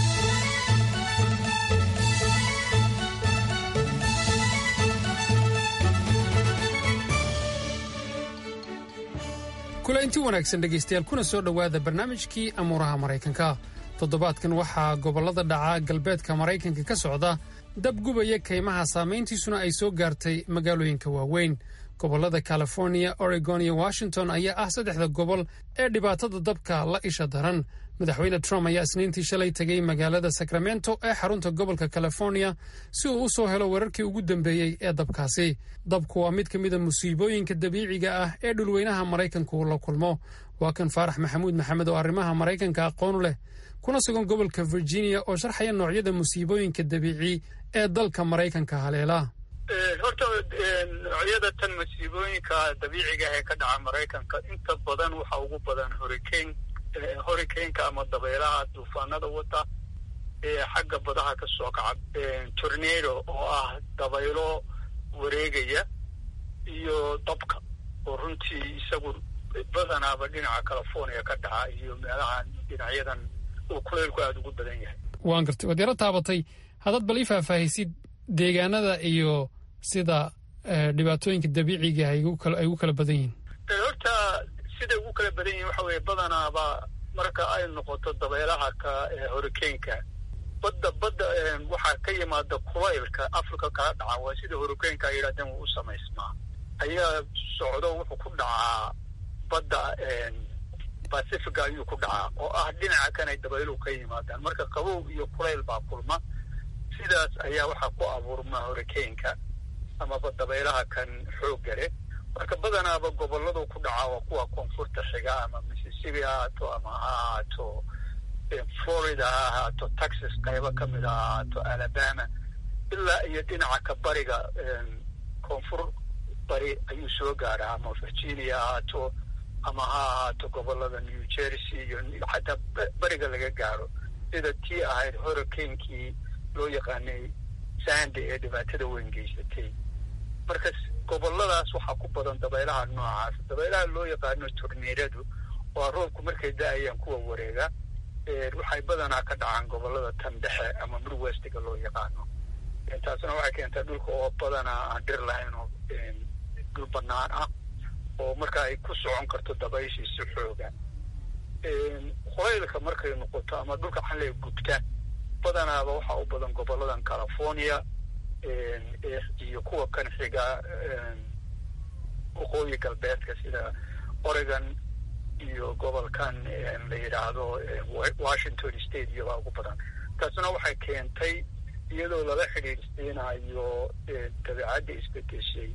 kula inti wanaagsan dhegaystayaal kuna soo dhowaada barnaamijkii amuuraha maraykanka toddobaadkan waxaa gobollada dhaca galbeedka maraykanka ka socda dab gubaya kaymaha saamayntiisuna ay soo gaartay magaalooyinka waaweyn gobollada californiya oregon iyo washington ayaa ah saddexda gobol ee dhibaatada dabka la isha daran madaxweyne trump ayaa isniintii shalay tegay magaalada sacramento ee xarunta gobolka californiya si uu u soo helo weerarkii ugu dambeeyey ee dabkaasi dabku waa mid ka mida musiibooyinka dabiiciga ah ee dhulweynaha maraykanku uu la kulmo waa kan faarax maxamuud maxamed oo arrimaha maraykanka aqoonu leh kuna sugan gobolka virginia oo sharxaya noocyada musiibooyinka dabiici ee dalka maraykanka haleela horta noocyada tan masiibooyinka dabiiciga ee ka dhaca maraykanka inta badan waxa ugu badan hurricane hurricaneka ama dabeelaha duufaanada wata ee xagga badaha ka soo kaca tornado oo ah dabaylo wareegaya iyo dabka oo runtii isagu badanaaba dhinaca california ka dhaca iyo meelahan dhinacyadan uu kuleylku aada ugu badan yahay waan gartay waad yaro taabatay haddaad bal ii faahfaahisid deegaanada iyo sida dhibaatooyinka dabiiciga ay ugu kala badan yihiin horta siday ugu kala badan yihin waxa weeye badanaaba marka ay noqoto dabeelaha ka hurricaneka badda badda waxaa ka yimaada kulaylka africa kala dhaca waa sida hurricaneka ay yidhahdeen wuu u samaysmaa ayaa socdo wuxuu ku dhacaa badda pacifica ayuu ku dhacaa oo ah dhinaca kan ay dabayluhu ka yimaadaan marka qabow iyo kulayl baa kulma sidaas ayaa waxaa ku abuurma hurricaneka amaba dabaylaha kan xoogga leh marka badanaaba goboladu ku dhacaa waa kuwa koonfurta xiga ama mississippi ha ahaato ama ha ahaato florida ha ahaato texas qaybo ka mid ha ahaato alabama ilaa iyo dhinaca ka bariga koonfur bari ayuu soo gaaraa ama virginia ha ahaato ama ha ahaato gobolada new jersey iyo xataa bariga laga gaaro sida tii ahayd hurricanekii loo yaqaanay sandy ee dhibaatada weyn geysatay marka goboladaas waxaa ku badan dabaylaha noocaas dabaylaha loo yaqaano torneeradu waa roobku markay da-ayaan kuwa wareega waxay badanaa ka dhacaan gobolada tan dhexe ama midwestiga loo yaqaano taasna waxay keentaa dhulka oo badanaa aan dhir lahayn oo dhul banaan ah oo marka ay ku socon karto dabayshii si xooga kulaylka markay noqoto ama dhulka xalay gubta badanaaba waxaa u badan goboladan california iyo kuwa kan xiga waqooyi galbeedka sida oregon iyo gobolkan la yidhaahdo washington state iyobaa ugu badan taasna waxay keentay iyadoo lala xidhiidhsiinayo dabeecadda isbedeshay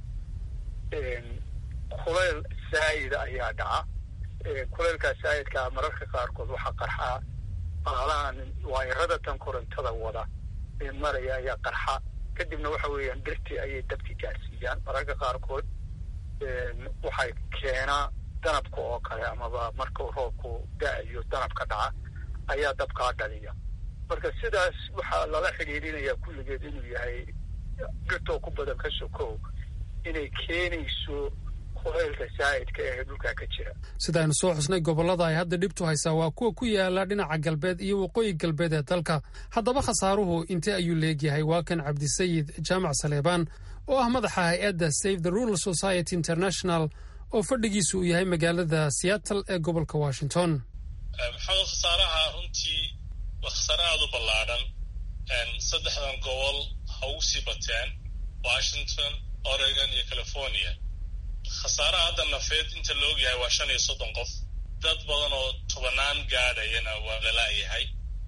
kulayl saayida ayaa dhaca kulaylkaa saayidkaa mararka qaarkood waxaa qarxaa baalahan waayarada tan korontada wada ee maraya ayaa qarxa kadibna waxa weeyaan dhirtii ayay dabki gaarsiiyaan mararka qaarkood waxay keenaa danabka oo kale amaba markuu roobku da-ayo danabka dhaca ayaa dabkaa dhaliya marka sidaas waxaa lala xidhiidhinayaa kulligeed inuu yahay dhirtoo ku badan ka sokow inay keenayso kulaylka saa'idka ee dhulkaa ka jira sidaaynu soo xusnay gobollada ay hadda dhibtu haysaa waa kuwa ku yaala dhinaca galbeed iyo waqooyi galbeed ee dalka haddaba khasaaruhu intee ayuu leegyahay waa kan cabdisayid jaamac saleebaan oo ah madaxa hay-adda save the rural society international oo fadhigiisu uu yahay magaalada seattle ee gobolka washington maxamed khasaaraha runtii waa khasaare aada u ballaadhan saddexdan gobol ha ugu sii bateen washington oregon iyo california khasaaraha hadda nafeed inta la ogyahay waa shan iyo soddon qof dad badan oo tobanaan gaadhayana waa lalaayahay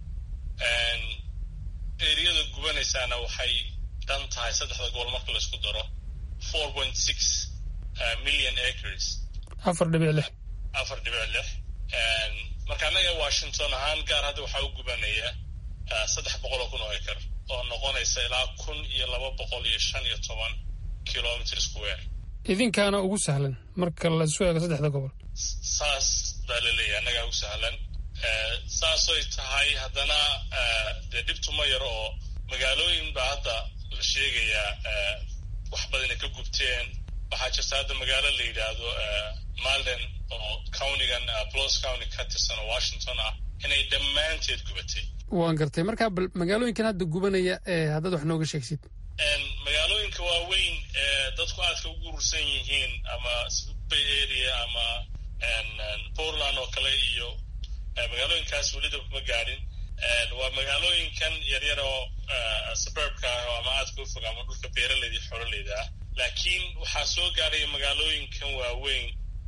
eriyada gubanaysaana waxay dhan tahay saddexda gobol marka laisku daro four point six million acres afar dhibic lix afar dhibic lix marka annaga washington ahaan gaar hadda waxaa u gubanaya saddex boqol oo kun oo acre oo noqonaysa ilaa kun iyo laba boqol iyo shan iyo toban kilometer square idinkaana ugu sahlan marka laisu eego saddexda gobol saas baa la leeyahay annagaa ugu sahlan saasoy tahay haddana dee dhibtu ma yaro oo magaalooyin baa hadda la sheegayaa wax badan ay ka gubteen waxaa jirta hadda magaalo la yidhaahdo malden oo countigan blos county ka tirsan oo washington ah inay dhammaanteed gubatay waan gartay markaa bal magaalooyinkan hadda gubanaya ee haddaad wax nooga sheegsid magaalooyinka waaweyn ee dadku aadka ugu urursan yihiin ama bay area ama portland oo kale iyo magaalooyinkaas welida kuma gaadhin waa magaalooyinkan yaryar oo suburbka ah ama aadka u fog ama dhulka beeraleyda iyo xoololeyda ah laakiin waxaa soo gaadhaya magaalooyinkan waaweyn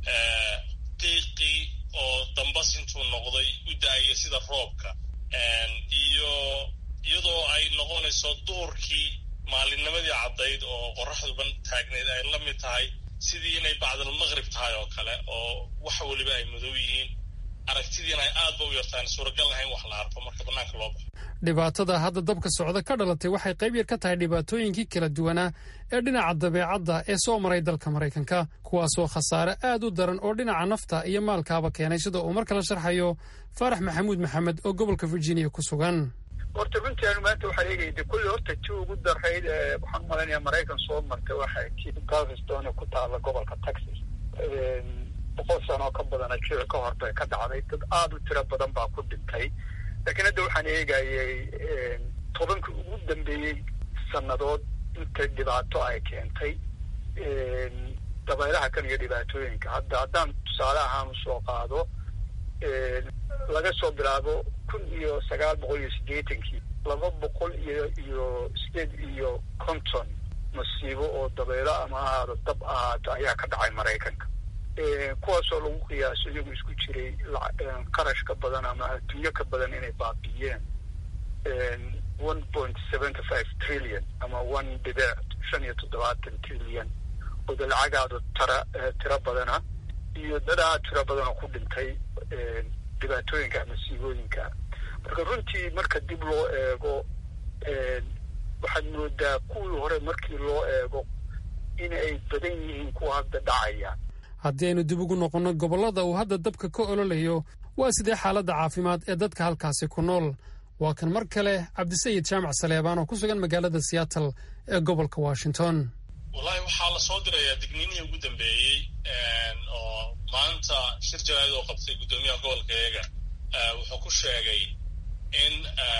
qiiqii oo dambas intuu noqday u da-aya sida roobka iyo iyadoo ay noqonayso duhurkii maalinnimadii caddayd oo qoraxduban taagneyd ay la mid tahay sidii inay bacdalmaqrib tahay oo kale oo wax weliba ay madow yihiin aragtidiina ay aadba u yartaan suuragal lahayn wax la arko marka bannaanka loo baxo dhibaatada hadda dabka socda ka dhalatay waxay qayb yar ka tahay dhibaatooyinkii kala duwanaa ee dhinaca dabeecadda ee soo maray dalka maraykanka kuwaasoo khasaare aad u daran oo dhinaca nafta iyo maalkaaba keenay sida uu mar kale sharxayo faarax maxamuud maxamed oo gobolka virginia ku sugan horta runtii anu maanta waxaan eegayda kulli horta ti ugu darayd waxaan umalaynaya maraykan soo martay waxay kii galveston ku taalla gobolka texas boqol sano oo ka badana jira ka hor bay ka dhacday dad aada u tiro badan baa ku dhintay laakiin hadda waxaan eegayay tobankii ugu dambeeyey sannadood inta dhibaato ay keentay dabaylaha kan iyo dhibaatooyinka hadda haddaan tusaale ahaan usoo qaado laga soo bilaabo kun iyo sagaal boqol iyo siddeetankii laba boqol iyo iyo sideed iyo konton masiibo oo dabaylo ama ahaado dab ahaato ayaa ka dhacay maraykanka kuwaasoo lagu qiyaaso iyagu isku jiray qarash ka badan ama adduunyo ka badan inay baabiiyeen one point seventy five trillion ama one dhibic shan iyo toddobaatan trillion oo da lacagaadu tara tiro badana iyo dadaa tiro badanoo ku dhintay dhibaatooyinka masiibooyinka marka runtii marka dib loo eego waxaad moodaa kuwii hore markii loo eego in ay badan yihiin kuwa hadda dhacaya haddii aynu dib ugu noqonno gobollada uu hadda dabka ka ololayo waa sidee xaaladda caafimaad ee dadka halkaasi ku nool waa kan mar kale cabdisayid jaamac saleebaan oo ku sugan magaalada seattle ee gobolka washington wallahi waxaa la soo dirayaa digniinihii ugu dambeeyey oo maanta shir jaraa'id oo qabtay guddoomiyaha gobolka eega wuxuu ku sheegay in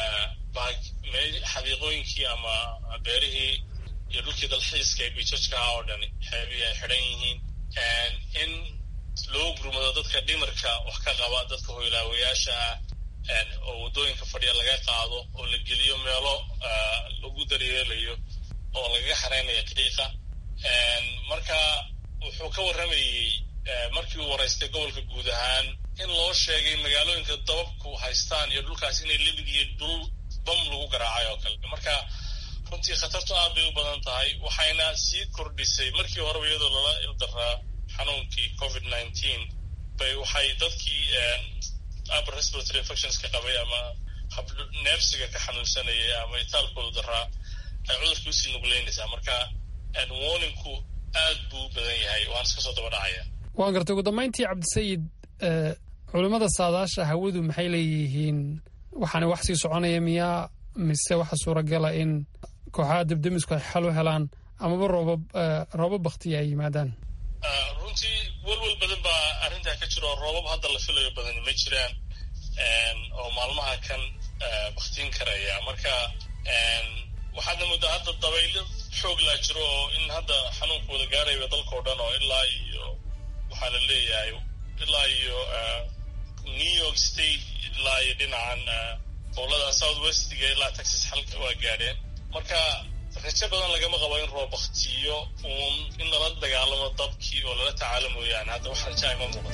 xadiiqooyinkii ama beerihii iyo dhulkii dalxiiska ee biijajka ah oo dhan xeebihii ay xidhan yihiin in loo gurmado dadka dhimarka wax ka qaba dadka hoylaawayaasha ah oo waddooyinka fadhiya laga qaado oo la geliyo meelo lagu daryeelayo oo lagaga xareynayo qiiqa marka wuxuu ka warramayey markii uu waraystay gobolka guud ahaan in loo sheegay magaalooyinka dababku haystaan iyo dhulkaas inay limid iyo dhul bam lagu garaacay oo kale marka runtii khatartu aad bay u badan tahay waxayna sii kordhisay markii horeba iyadoo lala ildaraa xanuunkii covid nineteen bay waxay dadkii upper respiratory infections ka qabay ama neefsiga ka xanuunsanayay ama itaalkooda daraa ay cudurka usii nugleynaysaa marka warningku aad buu u badan yahay waan iska soo daba dhacaya waan gartay ugu dambayntii cabdisayid culimmada saadaasha hawadu maxay leeyihiin waxaana wax sii soconaya miyaa mise waxa suuragala in kooxaha debdemisku ay xal u helaan amaba roobab roobab baktiya ay yimaadaan runtii welwel badan baa arrintaa ka jira oo roobab hadda la filayo badani ma jiraan oo maalmaha kan baktiin karaya marka waxaadna muddaa hadda dabaylo xoog laa jiro oo in hadda xanuunka wada gaaraya dalkao dhan oo ilaa iyo waxaa la leeyahay ilaa iyo new york state ilaa iyo dhinacan gobolada south westiga ilaa texas xalka waa gaadheen marka rajo badan lagama qabo in roob baktiyo uun in lala dagaalamo dabkii oo lala tacaalo mooyaane hadda wax rajaa ima muuqato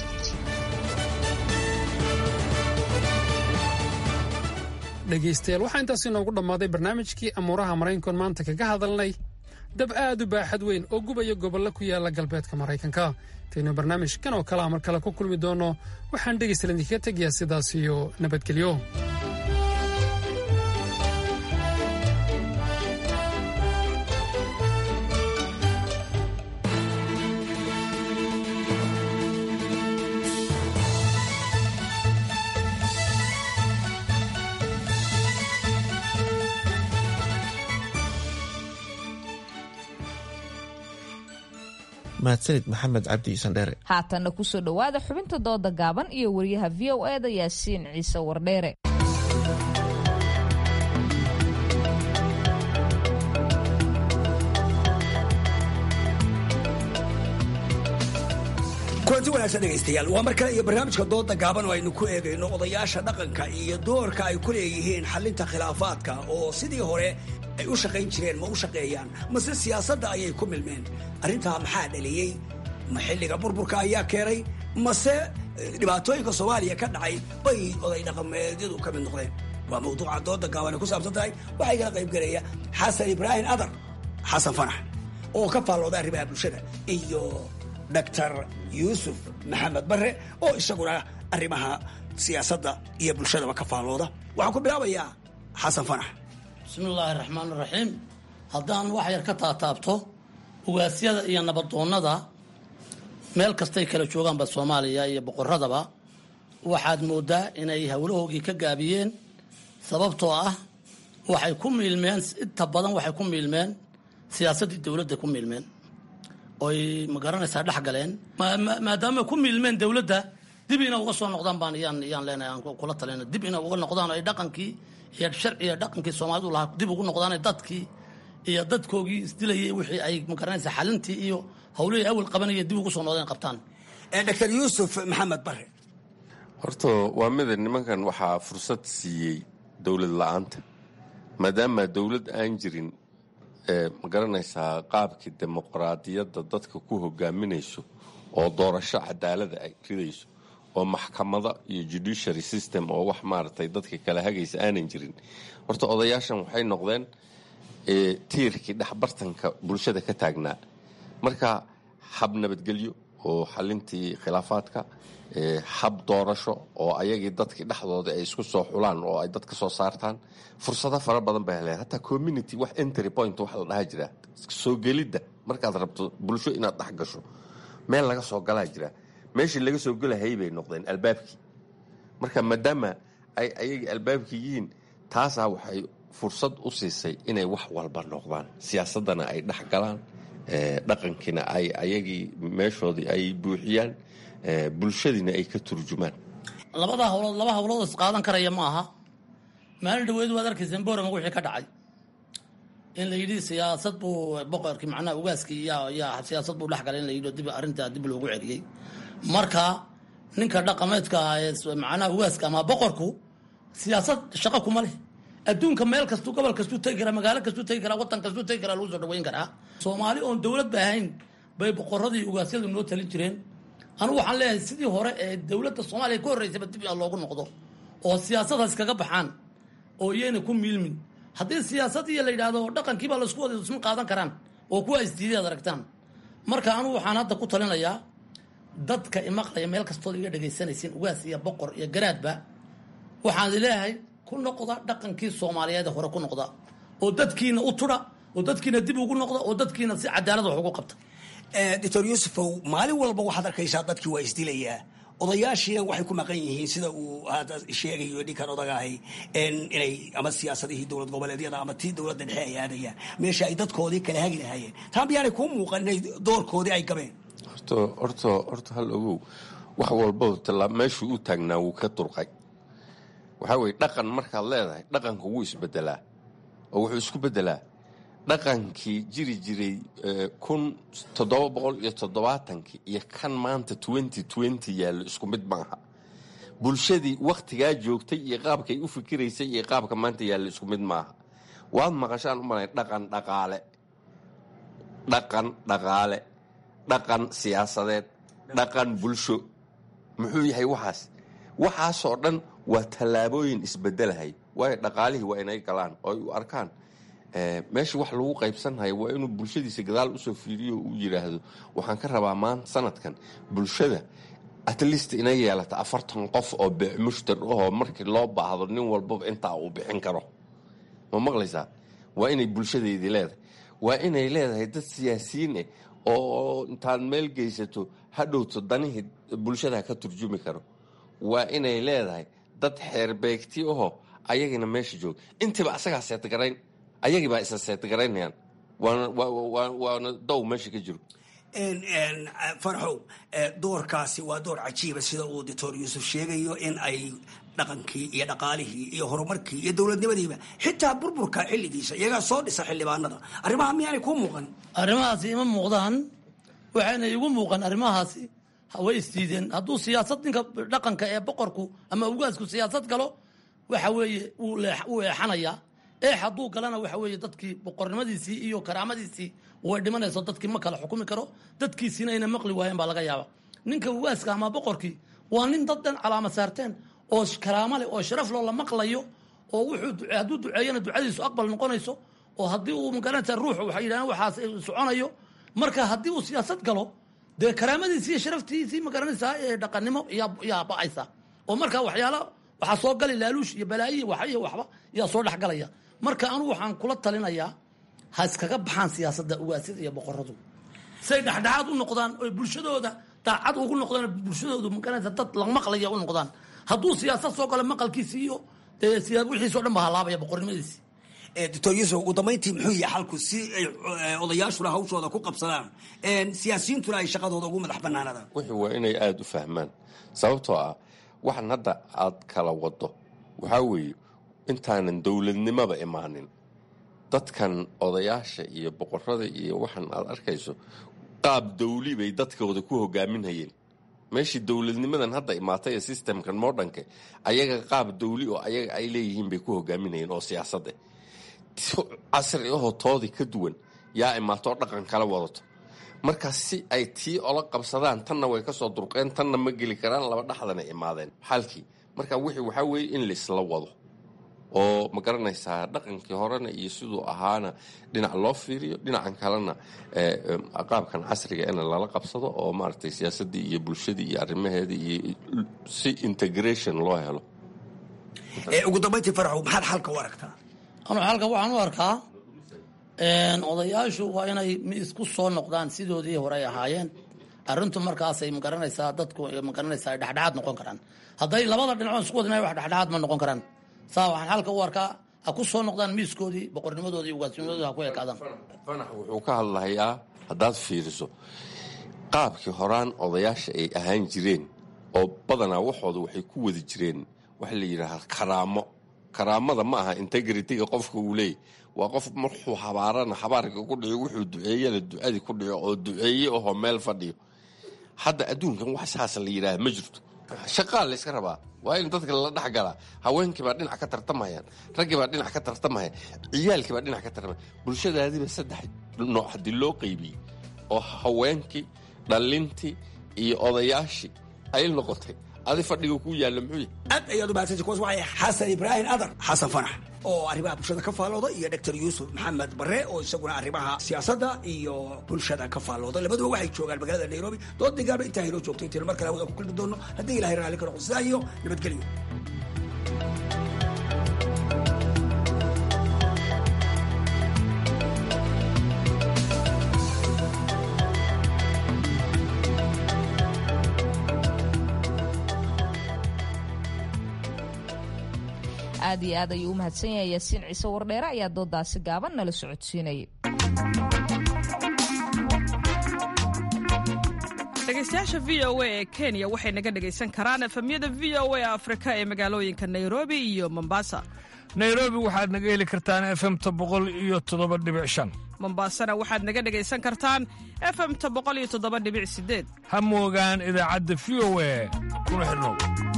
dhegaystayaal waxaa intaas inoogu dhammaaday barnaamijkii amuuraha maraykankoon maanta kaga hadalnay dab aad u baaxad weyn oo gubaya gobollo ku yaala galbeedka maraykanka intaynu barnaamijkan oo kalea mar kale ku kulmi doonno waxaan dhegaystayaal idinkaga tegayaa sidaas iyo nabadgelyo mahadsanid maxamed cabdi sandheere haatanna kusoo dhowaada xubinta dooda gaaban iyo wariyaha v o e da yaasiin ciise wardheere kulanti wanaagsan dhegaystayaal waa mar kale iyo barnaamijka dooda gaaban oo aynu ku eegayno odayaasha dhaqanka iyo doorka ay ku leeyihiin xalinta khilaafaadka oo sidii hore ay u shaqayn jireen ma u shaqeeyaan mase siyaasadda ayay ku milmeen arrintaa maxaa dhaliyey ma xilliga burburka ayaa keenay mase dhibaatooyinka soomaaliya ka dhacay bay oday dhaqameedyadu ka mid noqdeen waa mawduuca dooda gaaban ay ku saabsan tahay waxaa igala qayb gelaya xasan ibraahim adar xasan fanax oo ka faallooda arrimaha bulshada iyo doctor yuusuf maxamed bare oo isaguna arrimaha siyaasadda iyo bulshadaba ka faallooda waxaan ku bilaabayaa xasan fanax bismillaahi raxmaan raxiim haddaan wax yar ka taataabto ugaasyada iyo nabadoonnada meel kastay kala joogaanba soomaaliya iyo boqoradaba waxaad moodaa inay howlahoogii ka gaabiyeen sababtoo ah waxay ku miilmeen inta badan waxay ku miilmeen siyaasaddii dowladda ku miilmeen oy ma garanaysaa dhex galeen maadaama ku miilmeen dowladda dib ina uga soo noqdaan baan yaan yaan leenahay aan kula talina dib ina uga noqdaan ay dhaqankii iyo sharciga dhaqankii soomaalidu lahaa dib ugu noqdaan dadkii iyo dadkoogii isdilayay wixii ay ma garanaysaa xalintii iyo hawlihii awal qabanaya dib ugu soo noqdeen qabtaan dr yuusuf maxamed bare horta waa mida nimankan waxaa fursad siiyey dowlad la-aanta maadaama dowlad aan jirin ma garanaysaa qaabkii dimuqraadiyadda dadka ku hogaaminayso oo doorasho cadaalada ay ridayso oo maxkamado iyo judiciary system oo wax maaragtay dadka kala hagaysa aanan jirin horta odayaashan waxay noqdeen tiirkii dhexbartanka bulshada ka taagnaa marka hab nabadgelyo oo xalintii khilaafaadka hab doorasho oo ayagii dadkii dhexdooda ay isku soo xulaan oo ay dad ka soo saartaan fursado fara badan bay heleen hataa community wax entry point wax la dhaha jira soo gelidda markaad rabto bulsho inaad dhex gasho meel laga soo galaa jira meeshii laga soo gelahayay bay noqdeen albaabkii marka maadaama ay ayagii albaabkii yihiin taasaa waxay fursad u siisay inay wax walba noqdaan siyaasaddana ay dhex galaan dhaqankiina ay ayagii meeshoodii ay buuxiyaan bulshadiina ay ka turjumaan labada hawlood laba hawlood is qaadan karaya ma aha maalin dhaweed waad arkayseen borama wixii ka dhacay in la yidhi siyaasad buu boqorkii macnaha ugaaskii yaa yaa siyaasad buu dhex galay in la yidhi dib arrintaa dib loogu celiyey marka ninka dhaqameedka ah ee macnaha ugaaska ama boqorku siyaasad shaqo kuma leh adduunka meel kastuu gobol kastuu tegi karaa magaalo kastuu tegi karaa waddan kastuu tegi karaa lagu soo dhaweyn karaa soomaali oon dowlad ba ahayn bay boqoradii ugaasyadu noo talin jireen anugu waxaan leeyahay sidii hore ee dowladda soomaaliya ka horreysaba dib in loogu noqdo oo siyaasadaas kaga baxaan oo iyayna ku miilmin haddii siyaasad iyo la yidhaahdo dhaqankiibaa laisku wada isma qaadan karaan oo kuwa isdiiday ad aragtaan marka anugu waxaan hadda ku talinayaa dadka imaqlaya meel kastood iga dhegaysanaysin ugaas iyo boqor iyo garaadba waxaan leeyahay ku noqda dhaqankii soomaaliyeed hore ku noqda oo dadkiina u tudha oo dadkiina dib ugu noqda oo dadkiina si cadaalad wax ugu qabta doctor yuusufow maalin walba waxaad arkaysaa dadkii waa isdilayaa odayaashiina waxay ku maqan yihiin sida uu hadda sheegayo ninkan odagaahay inay ama siyaasadihii dowlad goboleedyada ama tii dowladda dhexe ay aadayaan meesha ay dadkoodii kala hagi lahaayeen taa miyaanay kuu muuqan inay doorkoodii ay gabeen horta horta horta hal ogow wax walba tallaa meeshuu u taagnaa wuu ka durqay waxaa weye dhaqan markaad leedahay dhaqanka wuu isbedelaa oo wuxuu isku bedelaa dhaqankii jiri jiray kun toddoba boqol iyo toddobaatankii iyo kan maanta twenty twenty yaallo isku mid maaha bulshadii wakhtigaa joogtay iyo qaabkay u fikiraysay iyo qaabka maanta yaallo isku mid maaha waad maqashaan u malay dhaqan dhaqaale dhaqan dhaqaale dhaqan siyaasadeed dhaqan bulsho muxuu yahay waxaas waxaasoo dhan waa tallaabooyin isbedelahay waayo dhaqaalihii waa inay galaan oo ay u arkaan meesha wax lagu qaybsanhayo waa inuu bulshadiisa gadaal usoo fiiriyo uu yidhaahdo waxaan ka rabaa maanta sanadkan bulshada at least inay yeelata afartan qof oo beecmushtar ahoo markii loo baahdo nin walbaba intaa uu bixin karo ma maqlaysaa waa inay bulshadeydii leedahay waa inay leedahay dad siyaasiyiin eh oo intaad meel geysato hadhowto danihii bulshada ka turjumi karo waa inay leedahay dad xeerbeegti ahoo ayagina meesha jooga intiiba asagaa seetgarayn ayagii baa isa seetgaraynayaan waana dow meesha ka jiro farxow doorkaasi waa door cajiiba sida uu doctor yuusuf sheegayo in ay dhaqankii iyo dhaqaalihii iyo horumarkii iyo dowladnimadiiba xitaa burburka xilligiisa iyagaa soo dhisa xildhibaanada arrimaha miyaanay kuu muuqan arrimahaasi ima muuqdaan waxayna igu muuqan arrimahaasi way isdiideen hadduu siyaasad ninka dhaqanka ee boqorku ama ugaasku siyaasad galo waxa weeye wuu eexanayaa eex hadduu galana waxa weeye dadkii boqornimadiisii iyo karaamadiisii way dhimanayso dadkii ma kala xukumi karo dadkiisiina ayna maqli waayeen baa laga yaaba ninka ugaaska ama boqorkii waa nin dad dhan calaama saarteen oo karaamo leh oo sharaf loo la maqlayo oo wuxuu hadduu duceeyana ducadiisu aqbal noqonayso oo haddii uu magaranaysa ruux waxay yidhahdeen waxaas soconayo marka haddii uu siyaasad galo dee karaamadiisii iyo sharaftiisii magaranaysaa ee dhaqannimo yaa ba'aysa oo marka waxyaala waxaa soo gali laaluush iyo balaayiy wax iyo waxba yaa soo dhexgalaya marka anugu waxaan kula talinayaa ha iskaga baxaan siyaasadda ugaasyada iyo boqoradu say dhexdhexaad u noqdaan oy bulshadooda daacad ugu noqdaan bulshadoodu magaranaysa dad la maqlaya u noqdaan hadduu siyaasad soo galo maqalkiisi iyo dee wixiisoo dhan ba halaabaya boqornimadiisi doctor yuusuf ugu dambayntii muxuu yahay xalku si ay odayaashuna hawshooda ku qabsadaan siyaasiyiintuna ay shaqadooda ugu madax banaanadaan wixii waa inay aada u fahmaan sababtoo ah waxan hadda aad kala wado waxaa weeye intaanan dowladnimaba imaanin dadkan odayaasha iyo boqorada iyo waxan aad arkayso qaab dawli bay dadkooda ku hogaaminhayeen meeshii dowladnimadan hadda imaatay ee systemkan modernka ayaga qaab dawli oo ayaga ay leeyihiin bay ku hogaaminayeen oo siyaasadda casri ahoo toodii ka duwan yaa imaatoo dhaqan kala wadato marka si ay tii ola qabsadaan tanna way kasoo durqeen tanna ma geli karaan laba dhaxdana imaadeen xaalkii marka wixii waxaa weeye in laisla wado oo ma garanaysaa dhaqankii horena iyo siduu ahaana dhinac loo fiiriyo dhinacan kalena qaabkan casriga in lala qabsado oo maaragtay siyaasaddii iyo bulshadii iyo arrimaheedii iyo si integration loo helo ugu dambayntii faraxow maxaad xalka u aragtaa anu xalka waxaan u arkaa odayaashu waa inay isku soo noqdaan sidoodii hore ay ahaayeen arrintu markaasay magaranaysaa dadku magaranaysaa ay dhexdhexaad noqon karaan hadday labada dhinacood isku wadina wax dhexdhexaad ma noqon karaan saa waxaan xalka u arkaa ha ku soo noqdaan miiskoodii boqornimadoodii ugaasnimadoodii ha ku ekaadaan fanax wuxuu ka hadlahayaa haddaad fiiriso qaabkii horaan odayaasha ay ahaan jireen oo badanaa waxooda waxay ku wadi jireen waxa la yidhaahaa karaamo karaamada ma aha integritiga qofka uu leeyay waa qof markuu habaarana habaarka ku dhico wuxuu duceeyana ducadii ku dhico oo duceeye ahoo meel fadhiyo hadda adduunkan wax saas la yidhaaha ma jirto shaqaa la yska rabaa waa in dadka lala dhex galaa haweenkii baa dhinac ka tartamayaan raggii baa dhinac ka tartamaya ciyaalkii baa dhinac ka tartamaya bulshadaadiiba saddex nooc haddii loo qaybiyey oo haweenkii dhallintii iyo odayaashii ay noqotay adi fadhiga ku yaalla muxuu yahay aad ayaad u mahadsanti kuwaas waxay xasan ibraahim adar xasan fanax oo arrimaha bulshada ka faallooda iyo doctor yuusuf maxamed bare oo isaguna arrimaha siyaasadda iyo bulshada ka faallooda labaduba waxay joogaan magaalada nairobi dood degaaba intaa haynoo joogto intaynu mar kale wada ku kulmi doono haddii ilahay raalli ka noqo sidaa iyo nabadgelyo aad iyo aad ayuu u mahadsan yahay yaasiin ciise wardheere ayaa doodaasi gaaban nala socodsiinayay dhegeystayaasha v o a ee kenya waxay naga dhegaysan karaan efemyada v o a afrika ee magaalooyinka nairobi iyo mombasa nairobi waxaad naga heli kartaan efemta boqol iyo toddoba dhibic shan mombasana waxaad naga dhegaysan kartaan efemta boqol iyo toddoba dhibic sideed ha moogaan idaacadda v o a kuna xidhnow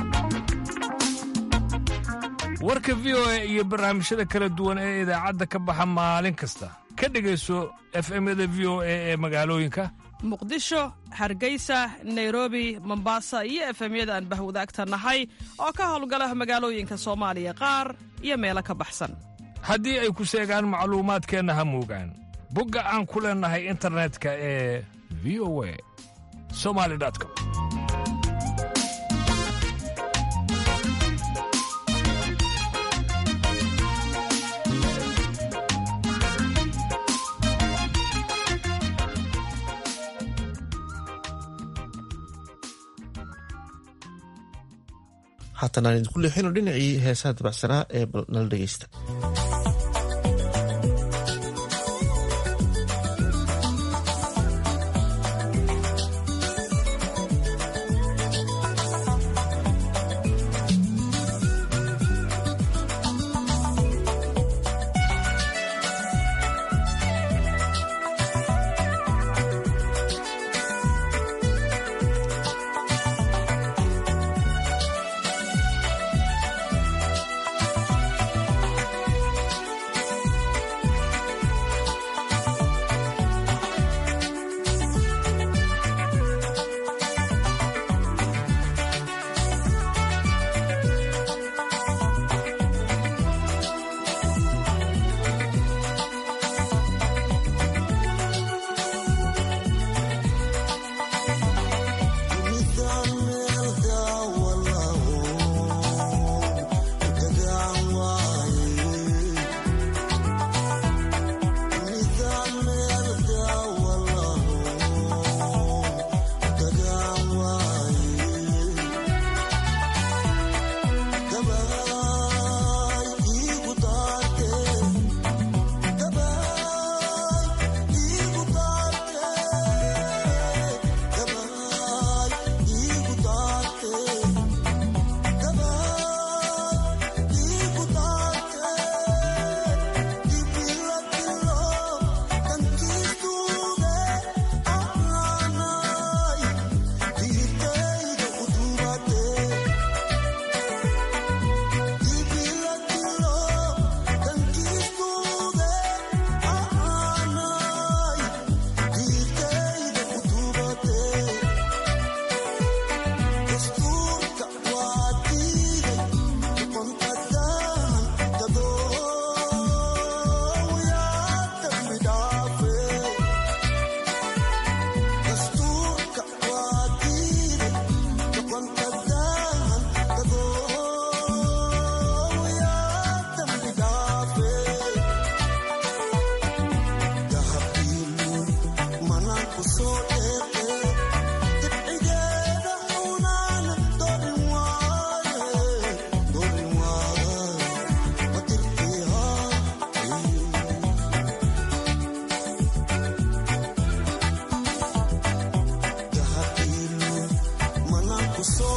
warka v o a iyo barnaamijyada kala duwan ee idaacadda ka baxa maalin kasta ka dhegayso efemyada v o a ee magaalooyinka muqdisho hargeysa nairobi mombasa iyo efemyada aan bahwadaagta nahay oo ka howlgala magaalooyinka soomaaliya qaar iyo meelo ka baxsan haddii ay ku seegaan macluumaadkeenna ha moogaan bogga aan ku leennahay internetka ee v o a somali com haatan aan idinku leexino dhinacii heesaha dabacsanaa ee nala dhegeysta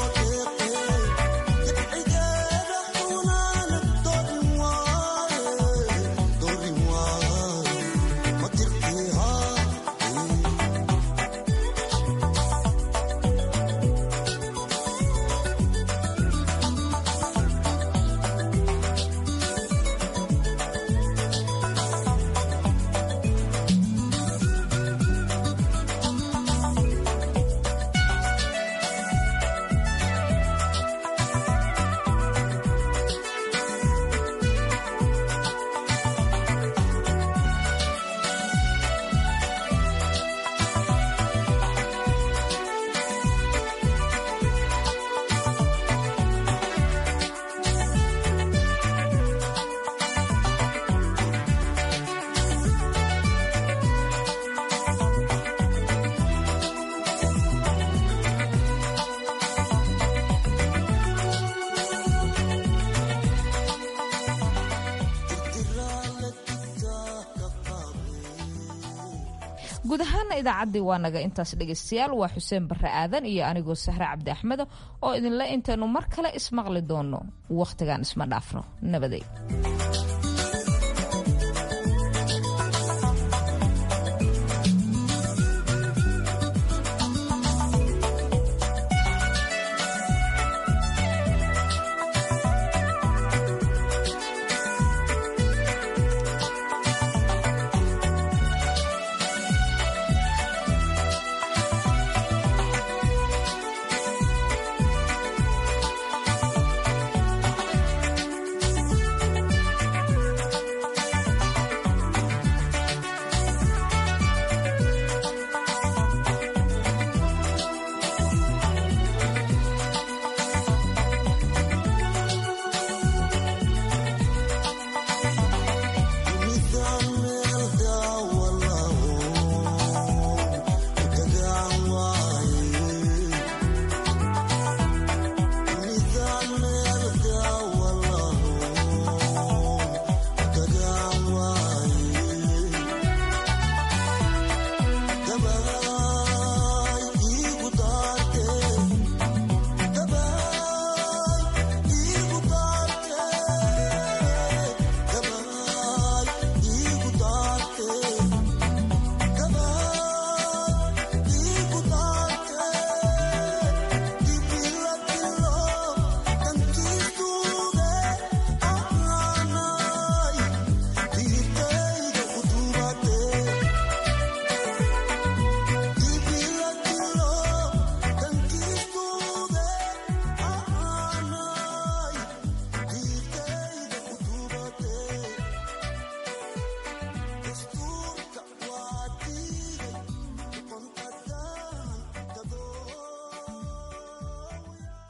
guud ahaana idaacaddii waa naga intaas dhegaystayaal waa xuseen barre aadan iyo anigoo sahre cabdi axmedo oo idinle intaynu mar kale ismaqli doonno wakhtigaan isma dhaafno nabaday